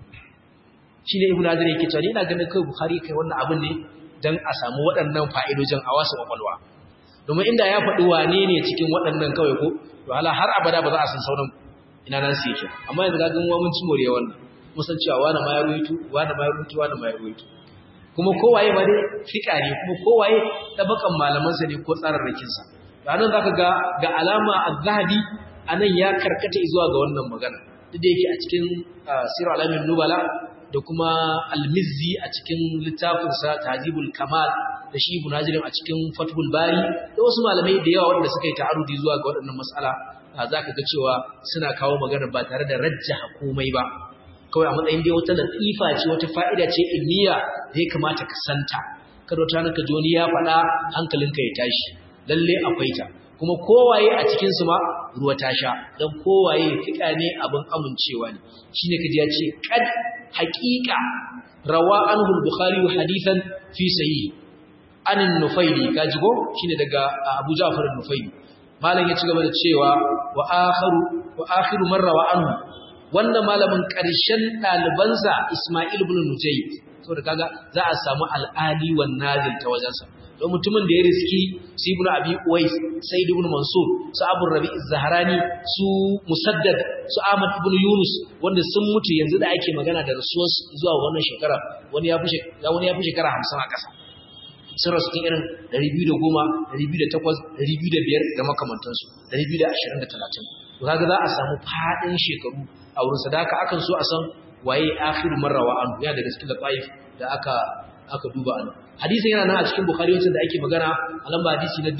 shi ne Ibn Hazar yake cewa ina ganin kai Bukhari kai wannan abin ne dan a samu waɗannan fa'idojin a wasu kwakwalwa domin inda ya faɗi wane ne cikin waɗannan kawai ko to hala har abada ba za a san sauran ina nan su yake amma yanzu ga ganwa mun ci more wannan mun san cewa wani ma ya ruwaito wani ma ya ruwaito wani ma ya ruwaito kuma kowaye ma dai fika ne kuma kowaye tabakan malamansa ne ko tsararrakinsa ranar za ka ga ga alama al-zahabi a nan ya karkata zuwa ga wannan magana duk da yake a cikin sirar alamin nubala da kuma al-mizzi a cikin littafinsa tajibul kamal da shi ibn hajirin a cikin fathul bari da wasu malamai da yawa wanda suka yi ta'arudi zuwa ga waɗannan matsala za ka ga cewa suna kawo magana ba tare da rajjaha komai ba kawai a matsayin dai wata latifa ce wata fa'ida ce ilmiya da ya kamata ka santa kada wata ranka ji wani ya faɗa hankalinka ya tashi lalle akwai ta kuma kowaye a cikin su ma ruwa ta sha dan kowaye fika ne abin amincewa ne shine kaji ya ce kad haqiqa rawa anhu al-bukhari hadithan fi sahih an an-nufaili kaji ko shine daga Abu Ja'far an-nufaili malam ya ci gaba da cewa wa akharu wa akhiru man rawa anhu wannan malamin ƙarshen ɗalibansa Ismail ibn Nujayd saboda kaga za a samu al'ali wan nazil ta wajensa don mutumin da ya riski su ibn Abi Uwais Sayyid ibn Mansur su Abu Rabi az-Zahrani su Musaddad su Ahmad ibn Yunus wanda sun mutu yanzu da ake magana da rasuwar zuwa wannan shekara wani ya fi wani ya fi shekara 50 a ƙasa sun rasu cikin irin 210 208 205 da makamantansu 220 da 30 to kaga za a samu fadin shekaru a wurin sadaka akan so a san waye akhiru marrawa an ya daga cikin lataif da aka aka duba an hadisin yana nan a cikin bukhari wacce da ake magana a lamba hadisi na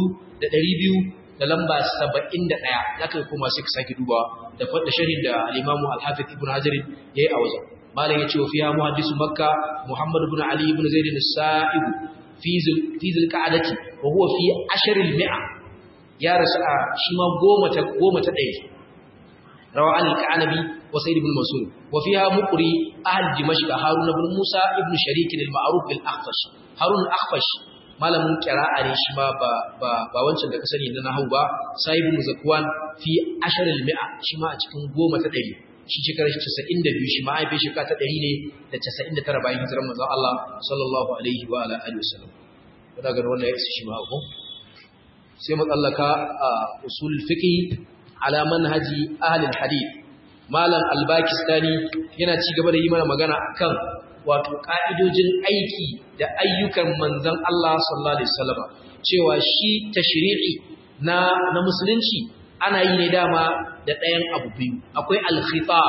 4200 da lamba 71 zaka kuma sai ka saki duba da fadda sharhin da al-imam al-hafiz ibn hajar yayi a wajen malam yace wa fiha muhaddisu makka muhammad ibn ali ibn zaid as-sa'ib fi zil fi zil qa'adati wa huwa fi ashr al-mi'a ya rasu a shi ma goma ta goma ta ɗaya روى عن الكعنبي وسيد بن منصور وفيها مقري أهل دمشق هارون بن موسى ابن شريك المعروف بالأخفش هارون الأخفش malamin kira'a ne shi ma ba ba ba wancan da ka sani na nahwu ba sahibu zakwan fi ashar al-mi'a shi ma a cikin goma ta 100 shi shekarar 92 shi ma ai fi shekara ta 100 ne da 99 bayan hijirar manzon Allah sallallahu alaihi wa ala alihi wasallam kada ga wannan ya shi ma ko sai mu tsallaka usul fiqh ala manhaji ahlul hadith malam albakistani yana ci gaba da yi mana magana akan wato ka'idojin aiki da ayyukan manzon Allah sallallahu alaihi wasallam cewa shi tashri'i na na musulunci ana yi ne dama da ɗayan abu biyu akwai al-khitab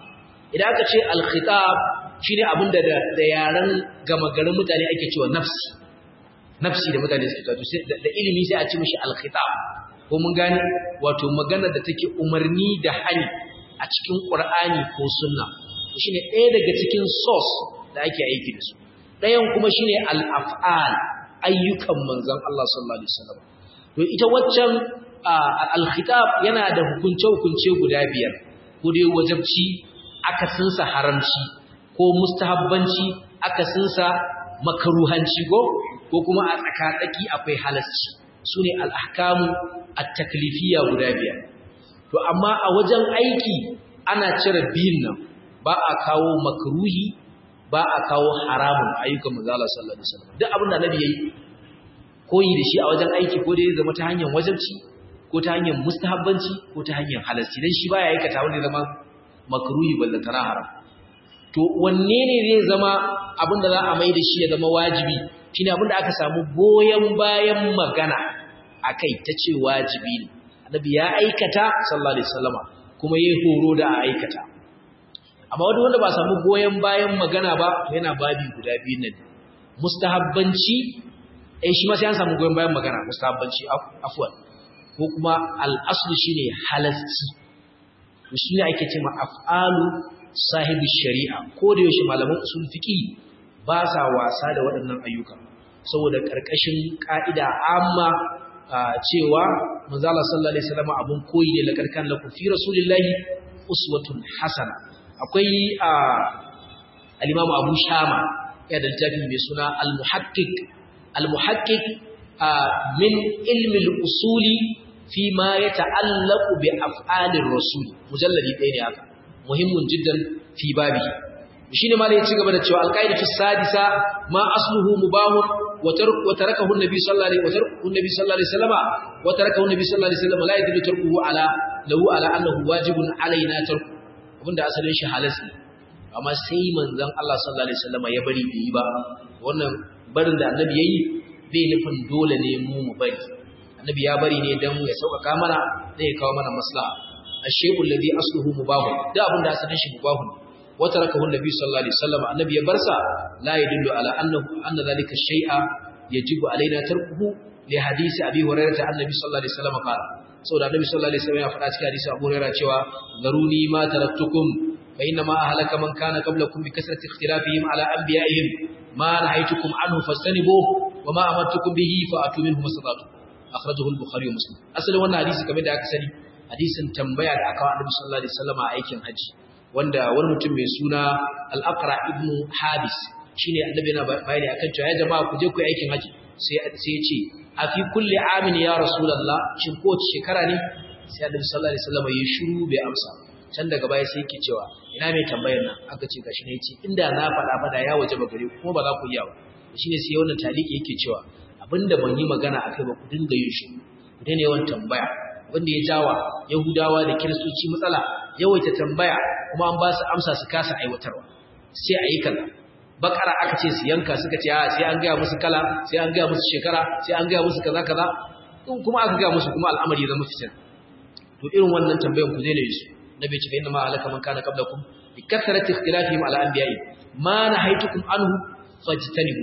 idan aka ce al-khitab shine abin da da yaran gama garin mutane ake cewa nafsi nafsi da mutane suke kawo da ilimi sai a ce mishi al-khitab ko mun gane wato magana da take umarni da hani a cikin Qur'ani ko sunna shine ɗaya daga cikin source da ake aiki da su ɗayan kuma shine al-af'al ayyukan manzon Allah sallallahu alaihi wasallam to ita waccan al-khitab yana da hukunce hukunce guda biyar ko dai wajibci akasinsa haramci ko mustahabbanci akasinsa makaruhanci ko ko kuma a tsaka-tsaki akwai halasci su ne al'ahkamu a taklifiya guda biyar. To, amma a wajen aiki ana cire biyun nan ba a kawo makaruhi ba a kawo haramun ayyukan mazala sallallahu Alaihi wasallam. Duk abin da nabi ya yi koyi da shi a wajen aiki ko da ya zama ta hanyar wajabci ko ta hanyar mustahabbanci ko ta hanyar halarci don shi ba ya aikata wanda ya zama makaruhi ballantana haram. To, wanne ne zai zama abin da za a mai da shi ya zama wajibi shine abin da aka samu goyon bayan magana akai ta ce wajibi ne annabi ya aikata sallallahu alaihi wasallama kuma yayi horo da a aikata amma wanda wanda ba samu goyen bayan magana ba yana babi guda biyu ne mustahabbanci eh shi ma sai an samu goyen bayan magana mustahabbanci afwan ko kuma al-aslu shine halasci to shine ake cewa af'alu sahibi shari'a ko da yaushe malaman usul fiqi ba sa wasa da waɗannan ayyuka saboda ƙarƙashin ƙa'ida amma cewa manzala sallallahu alaihi wasallam abun koyi ne lakarkan lakum fi rasulillahi uswatun hasana akwai al-imam Abu Shama ya da littafi mai suna al-muhaqqiq al-muhaqqiq min ilmi al-usuli fi ma yata'allaqu bi af'alir rasul mujalladi ɗaya ne haka muhimmin jiddan fi babi shine ma ya ci gaba da cewa al-qaidatu sadisa ma asluhu mubahun wa tarakahu an-nabi sallallahu alaihi wa tarakahu an-nabi sallallahu alaihi wasallam wa tarakahu an-nabi sallallahu alaihi wasallam la yadullu tarkuhu ala lahu ala annahu wajibun alaina tarku abinda asalin shi halas ne amma sai manzon Allah sallallahu alaihi wasallam ya bari bai yi ba wannan barin da annabi yayi bai nufin dole ne mu mu bari annabi ya bari ne dan ya sauƙaƙa mana zai ya kawo mana maslaha ash-shay'u alladhi asluhu mubahun da abinda asalin shi mubahun wa tarakahu an-nabi sallallahu alaihi wasallam annabi ya barsa la yadullu ala annahu anna dhalika ash-shay'a yajibu alaina tarkuhu li hadisi abi hurairah annabi sallallahu alaihi wasallam qala saboda annabi sallallahu alaihi wasallam ya faɗa cikin hadisi abu hurairah cewa zaruni ma taraktukum fa inna ma ahlaka man kana qablakum bi kasrati ikhtilafihim ala anbiya'ihim ma nahaytukum anhu fastanibuhu wa ma amartukum bihi fa atu minhu mastata'tum akhrajahu al-bukhari wa muslim asalin wannan hadisi kamar da aka sani hadisin tambaya da aka wa annabi sallallahu alaihi wasallam a aikin haji wanda wani mutum mai suna al-aqra ibn habis shine annabi yana bayani akan cewa ya jama'a ku je ku yi aikin haji sai sai ya ce a fi kulli amin ya rasulullah shin ko shekara ne sai annabi sallallahu alaihi wasallam ya shiru bai amsa can daga baya sai yake cewa ina mai tambayar nan aka ce gashi ne yace inda na faɗa fada ya waje ba gare kuma ba za ku iya ba shine sai wannan taliki yake cewa abinda ban yi magana akai ba ku dinga yin shi ku daina yawan tambaya wanda ya jawa yahudawa da kiristoci matsala yawaita tambaya kuma an ba su amsa su kasa aiwatarwa sai a yi kaza bakara aka ce su yanka suka ce a sai an gaya musu kala sai an gaya musu shekara sai an gaya musu kaza kaza in kuma aka gaya musu kuma al'amari zama fitin to irin wannan tambayan ku daina yi su nabi ce inna ma alaka man kana qablakum bi kathrati ikhtilafihim ala anbiya'i ma nahaytukum anhu fajtanibu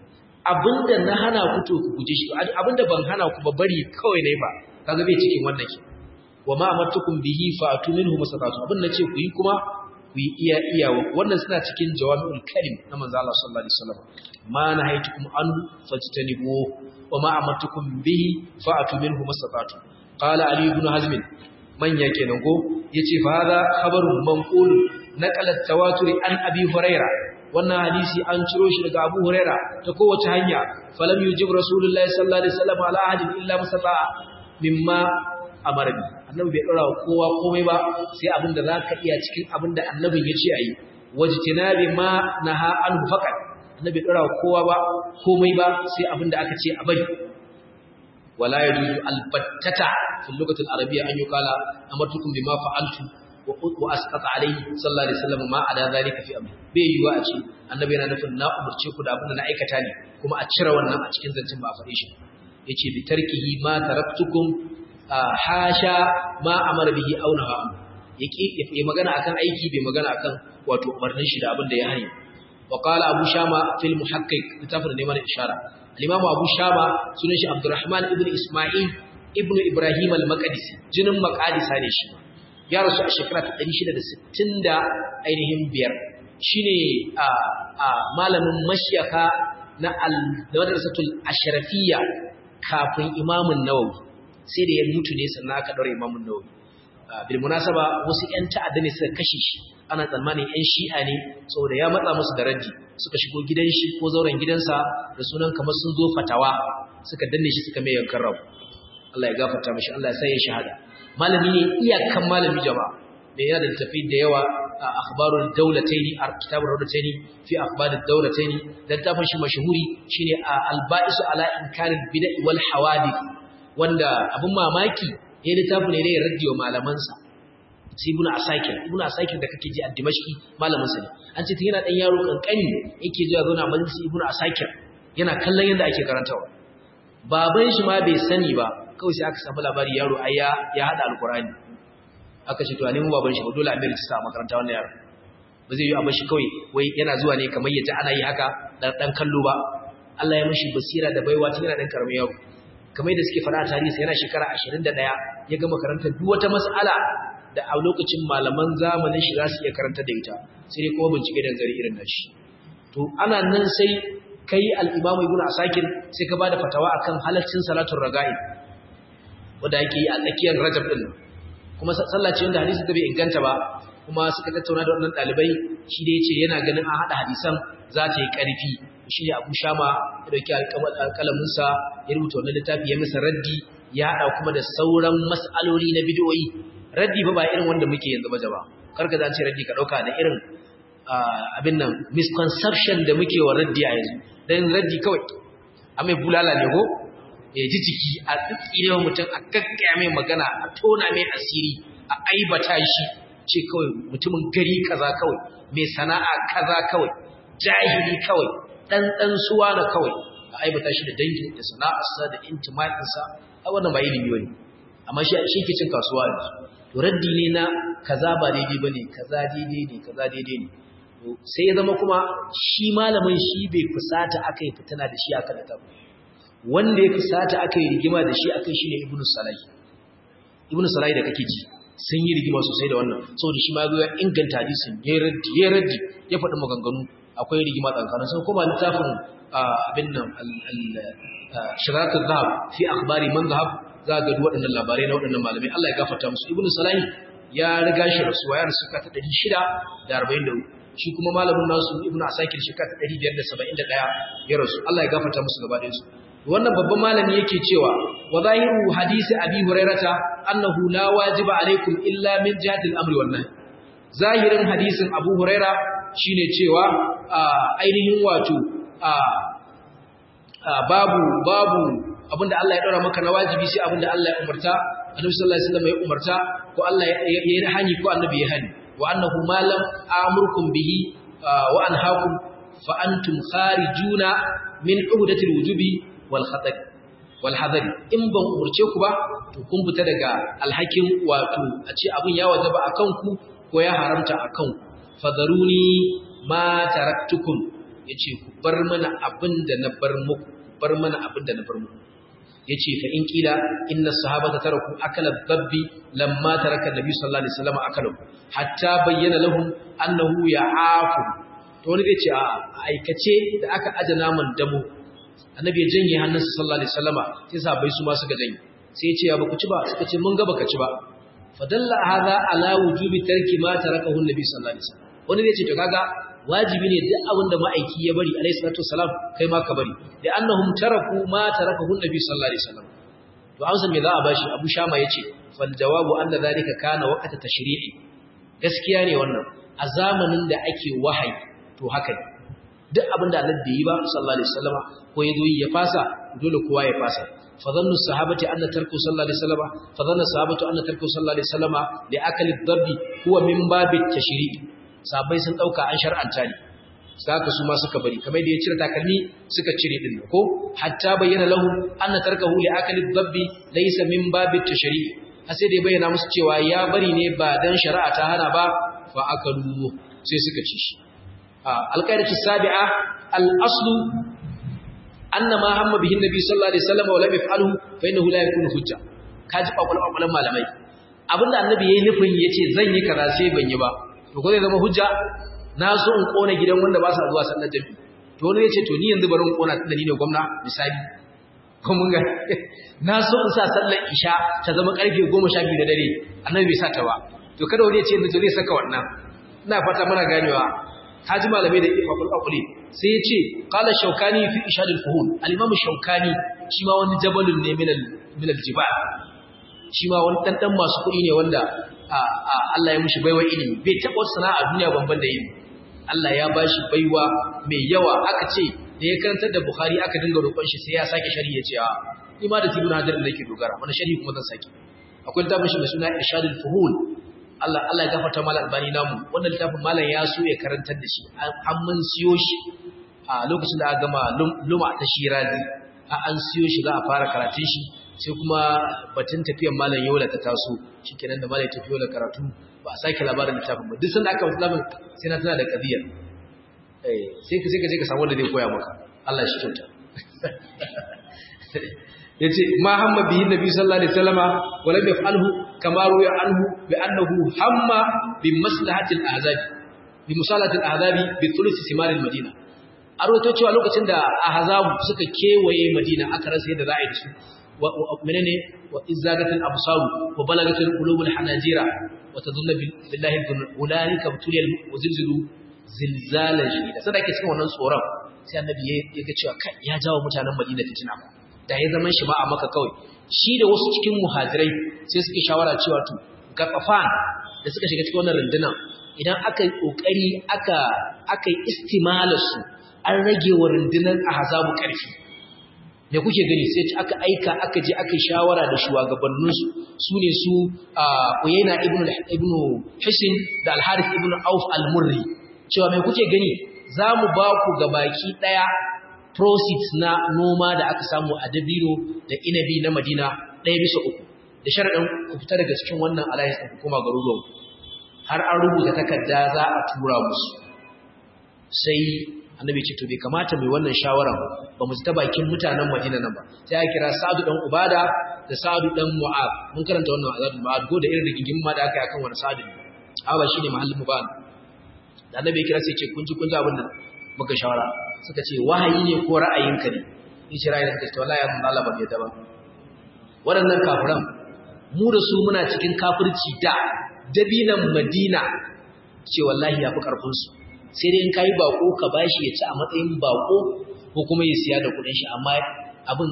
abinda na hana ku to ku guje shi abinda ban hana ku ba bari kawai ne ba kaga bai cikin wannan ke wa ma amartukum bihi fa atu minhu masatatu abin nace ku yi kuma ku yi iya iya wannan suna cikin jawami'ul kalim na manzo Allah sallallahu alaihi wasallam ma nahaytukum anhu fajtanibu wa ma amartukum bihi fa atu minhu masatatu qala ali ibn hazm manya kenan ko yace fa hada khabarun manqul naqala tawatur an abi huraira wannan hadisi an ciro shi daga abu huraira ta kowace hanya falam yujib rasulullahi sallallahu alaihi wasallam ala ahadin illa musata mimma amara bi annabi bai dora kowa komai ba sai abinda zaka iya cikin abinda annabin ya ce ayi wajtinabi ma naha an faqat annabi bai dora kowa ba komai ba sai abinda aka ce a bari wala yajuzu albattata fi lughati al-arabiyya an yuqala amartukum bima fa'altu wa asqata alayhi sallallahu alaihi wasallam ma ada zalika fi amri bai yiwa a ce annabi yana nufin na umurce ku da abinda na aikata ne kuma a cire wannan a cikin zancin ba a faɗe shi yace bi tarkihi ma taraktukum hasha ma amara bihi aw naha yake ya magana akan aiki bai magana akan wato umarnin shi da abin da ya hani wa qala abu shama fil muhaqqiq litafir ne mana ishara al-imam abu shama sunan shi abdurrahman ibn isma'il ibn ibrahim al-maqdisi jinin maqadisa ne shi ya rasu a shekara ta 660 da ainihin biyar shine a a malamin mashyaka na al-madrasatul ashrafiyya kafin imamun nawawi sai da ya mutu ne sannan aka daura imamun nawawi bil munasaba wasu ƴan ta'adda ne suka kashe shi ana tsammanin ƴan shi'a ne saboda ya matsa musu da raddi suka shigo gidan shi ko zauren gidansa da sunan kamar sun zo fatawa suka danne shi suka mai yankan rabu Allah ya gafarta mishi Allah ya sa ya shahada malami ne iyakan malami jama'a da yana da tafi da yawa a akhbarul dawlataini a kitabur dawlataini fi akhbarud dawlataini dan tafin shi mashhuri shine al-ba'isu ala inkaril bid'i wal hawadith wanda abin mamaki ya littafi ne da ya raddiyo malamansa sai ibnu asakir ibnu asakir da kake ji a dimashki malaminsa ne an ce yana dan yaro kankani yake zuwa zauna majalisi ibnu asakir yana kallon yadda ake karantawa baban shi ma bai sani ba kawai sai aka samu labari yaro ai ya ya hada alqur'ani aka ce to a nemo baban shi ba dole a mai rijista a makaranta wannan yaro ba zai yi a bashi kawai wai yana zuwa ne kamar yaji ana yi haka dan kallo ba Allah ya mashi basira da baiwa tun yana dan karamin yaro kamar da suke fara tarihi yana shekara 21 ya gama karanta duk wata mas'ala da a lokacin malaman zamanin shi za su iya karanta da ita sai dai kuma bincike da gari irin nashi to ana nan sai kai al-Imam Ibn Asakir sai ka bada fatawa akan halaccin salatul raga'i wanda yake yi a tsakiyar Rajab din kuma sallah ce wanda hadisi da bai inganta ba kuma suka tattauna da wannan ɗalibai shi da ya ce yana ganin an haɗa hadisan za ta yi ƙarfi shi ne abu shama ya ɗauki alƙalaminsa ya rubuta wannan littafi ya masa raddi ya haɗa kuma da sauran mas'aloli na bidiyoyi raddi ba ba irin wanda muke yanzu ba jaba karka za ce raddi ka ɗauka da irin abin nan misconception da muke wa raddi a yanzu don raddi kawai a mai bulala ne ko ya ji jiki a tsitsire wa mutum a gaggaya mai magana a tona mai asiri a aibata shi ce kawai mutumin gari kaza kawai mai sana'a kaza kawai jahili kawai ɗanɗan suwa na kawai a aibata shi da dangin da sana'arsa da intimatinsa a wannan ba ilimi wani amma shi ke cin kasuwa ne to raddi ne na kaza ba daidai ba ne kaza daidai ne kaza daidai ne sai ya zama kuma shi malamin shi bai fusata aka yi fitana da shi aka da wanda ya fusata aka yi rigima da shi aka shi ne ibnu salahi ibnu salahi da kake ji sun yi rigima sosai da wannan saboda shi ma ya inganta hadisin ya raddi ya raddi ya faɗi maganganu akwai rigima tsakanin sun kuma littafin abin nan shiratul zahab fi akhbari man zahab za ga duk waɗannan labarai na waɗannan malamai Allah ya gafarta musu ibnu salahi ya riga shi rasuwa ya rasu ka ta 644 shi kuma malamin nasu ibnu asakir shi ka ta 571 ya rasu Allah ya gafarta musu gaba ɗayan su wannan babban malami yake cewa wa zahiru hadisi abi hurairata annahu la wajiba alaikum illa min jihati al-amri wan nahy zahirin hadisin abu huraira shine cewa ainihin wato babu babu abinda Allah ya daura maka na wajibi sai abinda Allah ya umarta annabi sallallahu alaihi wasallam ya umarta ko Allah ya yi hani ko annabi ya hani wa annahu ma lam amurkum bihi wa anhaakum fa antum kharijuna min uhdatil wujubi wal khatar wal hadar in ban umurce ku ba to kun fita daga alhakin wato a ce abin ya wajaba akan ku ko ya haramta akan ku fadaruni ma taraktukum yace ku bar mana abin da na bar muku bar mana abin da na bar muku yace fa in kila inna sahabata taraku akala dabbi lamma taraka nabi sallallahu alaihi wasallam akalu hatta bayyana lahum annahu ya'afu to wani zai ce a aikace da aka aje naman damo annabi ya janye hannunsa sallallahu alaihi wasallama sai sahabbai su ma suka janye sai ya ce ya baku ci ba suka ce mun ga baka ci ba fadalla hadha ala wujubi tarki ma tarakahu nabi sallallahu alaihi wasallam wani zai ce to kaga wajibi ne duk abin da ma'aiki ya bari alaihi salatu wasalam kai ma ka bari da annahum taraku ma tarakahu nabi sallallahu alaihi wasallam to amsa me za a bashi abu shama yace fal jawabu anna zalika kana waqta tashri'i gaskiya ne wannan a zamanin da ake wahayi to haka ne duk abin da Allah bai yi ba sallallahu alaihi wasallam ko ya zo ya fasa dole kowa ya fasa فظن الصحابة أن تركه صلى الله عليه وسلم فظن الصحابة أن تركه صلى الله عليه وسلم لأكل الضب هو من باب التشريع sahabbai sun dauka an shar'anta ne saka su ma suka bari kamar da ya cire takalmi suka cire din ko hatta bayyana lahu anna tarkahu li akali dhabbi laysa min babit tashri' har sai da ya bayyana musu cewa ya bari ne ba dan shari'a ta hana ba fa akalu sai suka ci shi alqaidatu sabi'a al-aslu anna ma hamma bihi nabi sallallahu alaihi wasallam wa lam yaf'alhu fa innahu la yakunu hujja kaji kwakwalwan malamai abinda annabi yayi nufin yace zan yi kaza sai ban yi ba to ko zai zama hujja na so in kona gidan wanda ba sa zuwa sallar jami'i to wani ya ce to ni yanzu bari in kona tunda ni ne gwamna misali ko mun ga na so in sa sallar isha ta zama karfe 12 da dare annabi bai sa ta ba to kada wani ya ce yanzu zai saka wannan ina fata muna ganewa haji malamai da ifaful aquli sai ya ce qala shaukani fi ishad al-fuhul al-imam shaukani shi ma wani jabalun ne min min al-jibal shi ma wani dandan masu kuɗi ne wanda Allah ya mushi baiwa ilimi bai taɓa sana'a duniya banban da ilimi Allah ya bashi baiwa mai yawa aka ce da ya karantar da Bukhari aka dinga roƙon shi sai ya sake sharhi ya ce a ni ma da Ibn Hajar nake dogara wani sharhi kuma zan sake akwai littafin shi mai suna Irshadul Fuhul Allah Allah ya gafarta malam albani namu wannan littafin malam ya so ya karantar da shi an mun siyo shi a lokacin da aka gama luma ta Shirazi an siyo shi za a fara karatun shi sai kuma batun tafiyan malam yola ta taso shikenan da malam ya tafi yola karatu ba a sake labarin littafin ba duk sanda aka wasu labarin sai na tana da kabiyar eh sai ka sai ka je ka samu wanda zai koya maka Allah shi kyauta yace ma hamma bihi nabi sallallahu alaihi wasallama wa lam yaf'alhu kama ruya anhu bi annahu hamma bi maslahati al-ahzab bi musalati al-ahzab bi thuluth simar al-madina a rawaito cewa lokacin da ahzabu suka kewaye madina aka rasa yadda za a yi da su menene wa izagatul absar wa balagatul qulubul hanajira wa tadunna billahi hunalika tuliyal wazilzilu zilzalan shadida sai da ke cikin wannan tsoron sai annabi ya ga cewa kai ya jawo mutanen Madina fitina da ya zaman shi ba a maka kawai shi da wasu cikin muhajirai sai suke shawara cewa to gafafan da suka shiga cikin wannan rundunar idan aka yi kokari aka aka yi istimalar su an rage wa rundunar ahzabu karfi me kuke gani sai aka aika aka je aka yi shawara da shugabannin su su ne su Uyayna ibn ibn Hisin da Al-Harith ibn Auf al-Murri cewa me kuke gani zamu ba ku gabaki daya proceeds na noma da aka samu a Dabino da Inabi na Madina ɗaya bisa uku da sharaɗin ku fita daga cikin wannan alliance ɗin kuma garuruwan har an rubuta takarda za a tura musu sai annabi ce to bai kamata mai wannan shawara ba mu ta bakin mutanen Madina nan ba sai ya kira Sa'adu dan Ubada da Sa'adu dan Mu'ad mun karanta wannan azabul Mu'ad ko da irin rigingin ma da aka yi akan wani Sa'adu ne a ba shine mahallin mu ba da annabi ya kira sai ce kun ji kun ji abin da muka shawara suka ce wahayi ne ko ra'ayinka ne ni ce ra'ayin ka ce wallahi Allah ba bai da ba waɗannan kafiran mu da su muna cikin kafirci da dabinan Madina ce wallahi yafi karfin su sai dai in kai bako ka bashi ya ci a matsayin bako ko kuma ya siya da kudin shi amma abin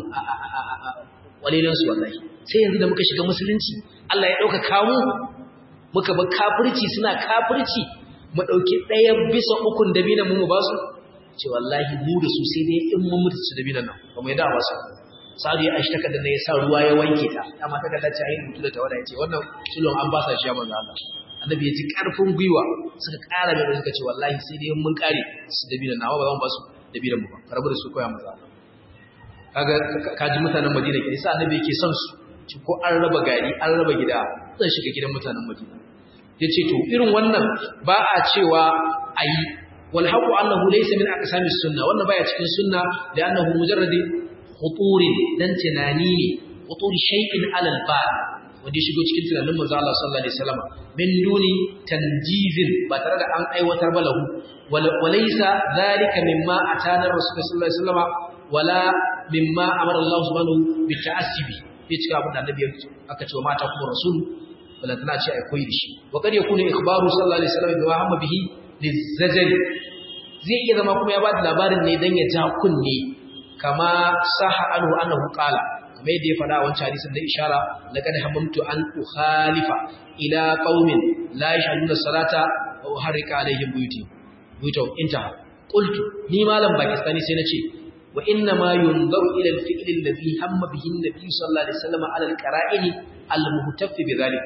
walilan su wallahi sai yanzu da muka shiga musulunci Allah ya dauka kamu muka ba kafirci suna kafirci mu dauki ɗaya bisa ukun dabinan mu mu ba su ce wallahi mu da su sai dai in mun mutu su dabinan nan ba mu yada ba su sa'adu ya aishi takardar da ya sa ruwa ya wanke ta amma takardar ta yi mutu da tawada ya ce wannan sulon an ba sa shi ya manzo Allah annabi ya ji karfin gwiwa suka kara mai suka ce wallahi sai dai mun kare su dabina nawa ba zan ba su dabina mu ba karabu da su koya manzo Allah kaga kaji mutanen Madina ke sai annabi yake son su ci ko an raba gari an raba gida zan shiga gidan mutanen Madina yace to irin wannan ba a cewa ayi wal haqu annahu laysa min aqsamis sunna wannan baya cikin sunna da annahu mujarradi khuturin dan tunani ne khuturi shay'in alal ba wanda ya shigo cikin tunanin manzo Allah sallallahu alaihi wasallam min duni tanjizin ba tare da an aiwatar ba lahu walaysa zalika mimma atana rasul sallallahu alaihi wasallam wala mimma amara Allah subhanahu bi ta'assibi bai cika abin da annabi aka ce wa mata kuma rasul wala tana ce ai koyi shi wa kad yakunu ikhbaru sallallahu alaihi wasallam bi hamma bihi lizajali zai iya zama kuma ya ba da labarin ne dan ya ja kunne kama saha anhu annahu qala kamar yadda ya faɗa a wancan hadisin da ishara laqad hamamtu an ukhalifa ila qaumin la yashhaduna salata wa uharrika alaihim buyuti buyutu intaha qultu ni malam pakistani sai nace wa inna ma yunzaru ila al-fi'l alladhi hamma bihi an-nabi sallallahu alaihi wasallam ala al-qara'in al-muhtaffi bidhalik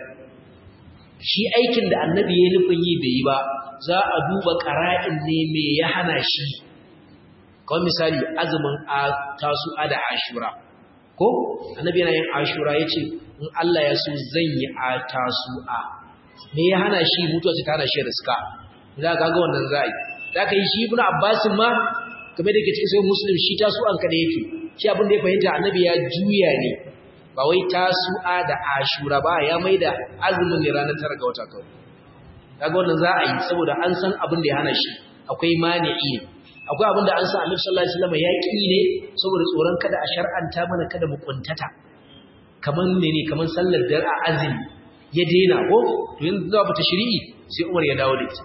shi aikin da annabi ya nufin yi bai yi ba za a duba qara'in ne me ya hana shi kawai misali azumin tasu'a da ashura ko annabi yana yin ashura yace in Allah ya so zan yi a tasu'a me ya hana shi mutuwa ta hana shi riska za ka ga wannan zai za ka yi shi ibnu abbas ma kamar da ke cikin sai muslim shi tasu'an ka da yake shi abin da ya fahimta annabi ya juya ne ba wai tasu'a da ashura ba ya maida azumin ne ranar tara ga wata kawai kaga wannan za a yi saboda an san abin da ya hana shi akwai mani'i ne akwai abin da an sa Annabi sallallahu alaihi wasallam ya ƙi ne saboda tsoron kada a shar'anta mana kada mu kuntata kaman mene kaman sallar dar a azumi ya daina ko to yanzu za mu tashri'i sai Umar ya dawo da ita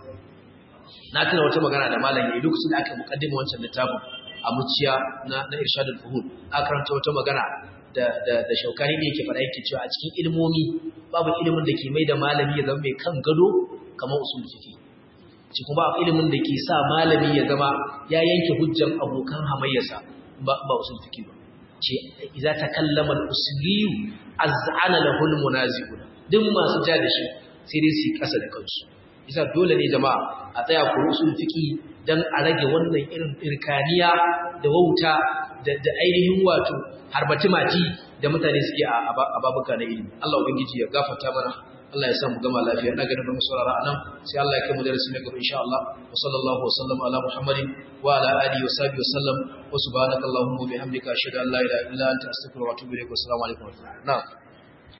na tuna wata magana da malam yayi lokacin da aka mukaddima wancan littafin a muciya na na irshadul fuhul aka karanta wata magana da da da shaukani ne yake fara yake cewa a cikin ilmomi babu ilimin da ke mai da malami ya zama mai kan gado kamar usul fiqh shi kuma ilimin da ke sa malami ya zama ya yanke hujjan abokan hamayyarsa ba ba usul fiqh ba ce idza takallama al-usliyu az'ana lahu al-munaziqun duk masu ja da shi sai dai su kasa da kansu isa dole ne jama'a a tsaya ku usul fiqh dan a rage wannan irin irkaniya da wauta da da ainihin wato harbati maji da mutane suke a babuka na ilimi Allah ubangiji ya gafarta mana Allah ya sa mu gama lafiya ina ganin mu saurara anan sai Allah ya kai mu darasi na gaba insha Allah wa sallallahu wa sallam ala muhammadin wa ala alihi wa sahbihi wa sallam wa subhanakallahumma wa bihamdika ashhadu an la ilaha illa anta astaghfiruka wa atubu ilaik wa assalamu alaikum wa rahmatullahi na'am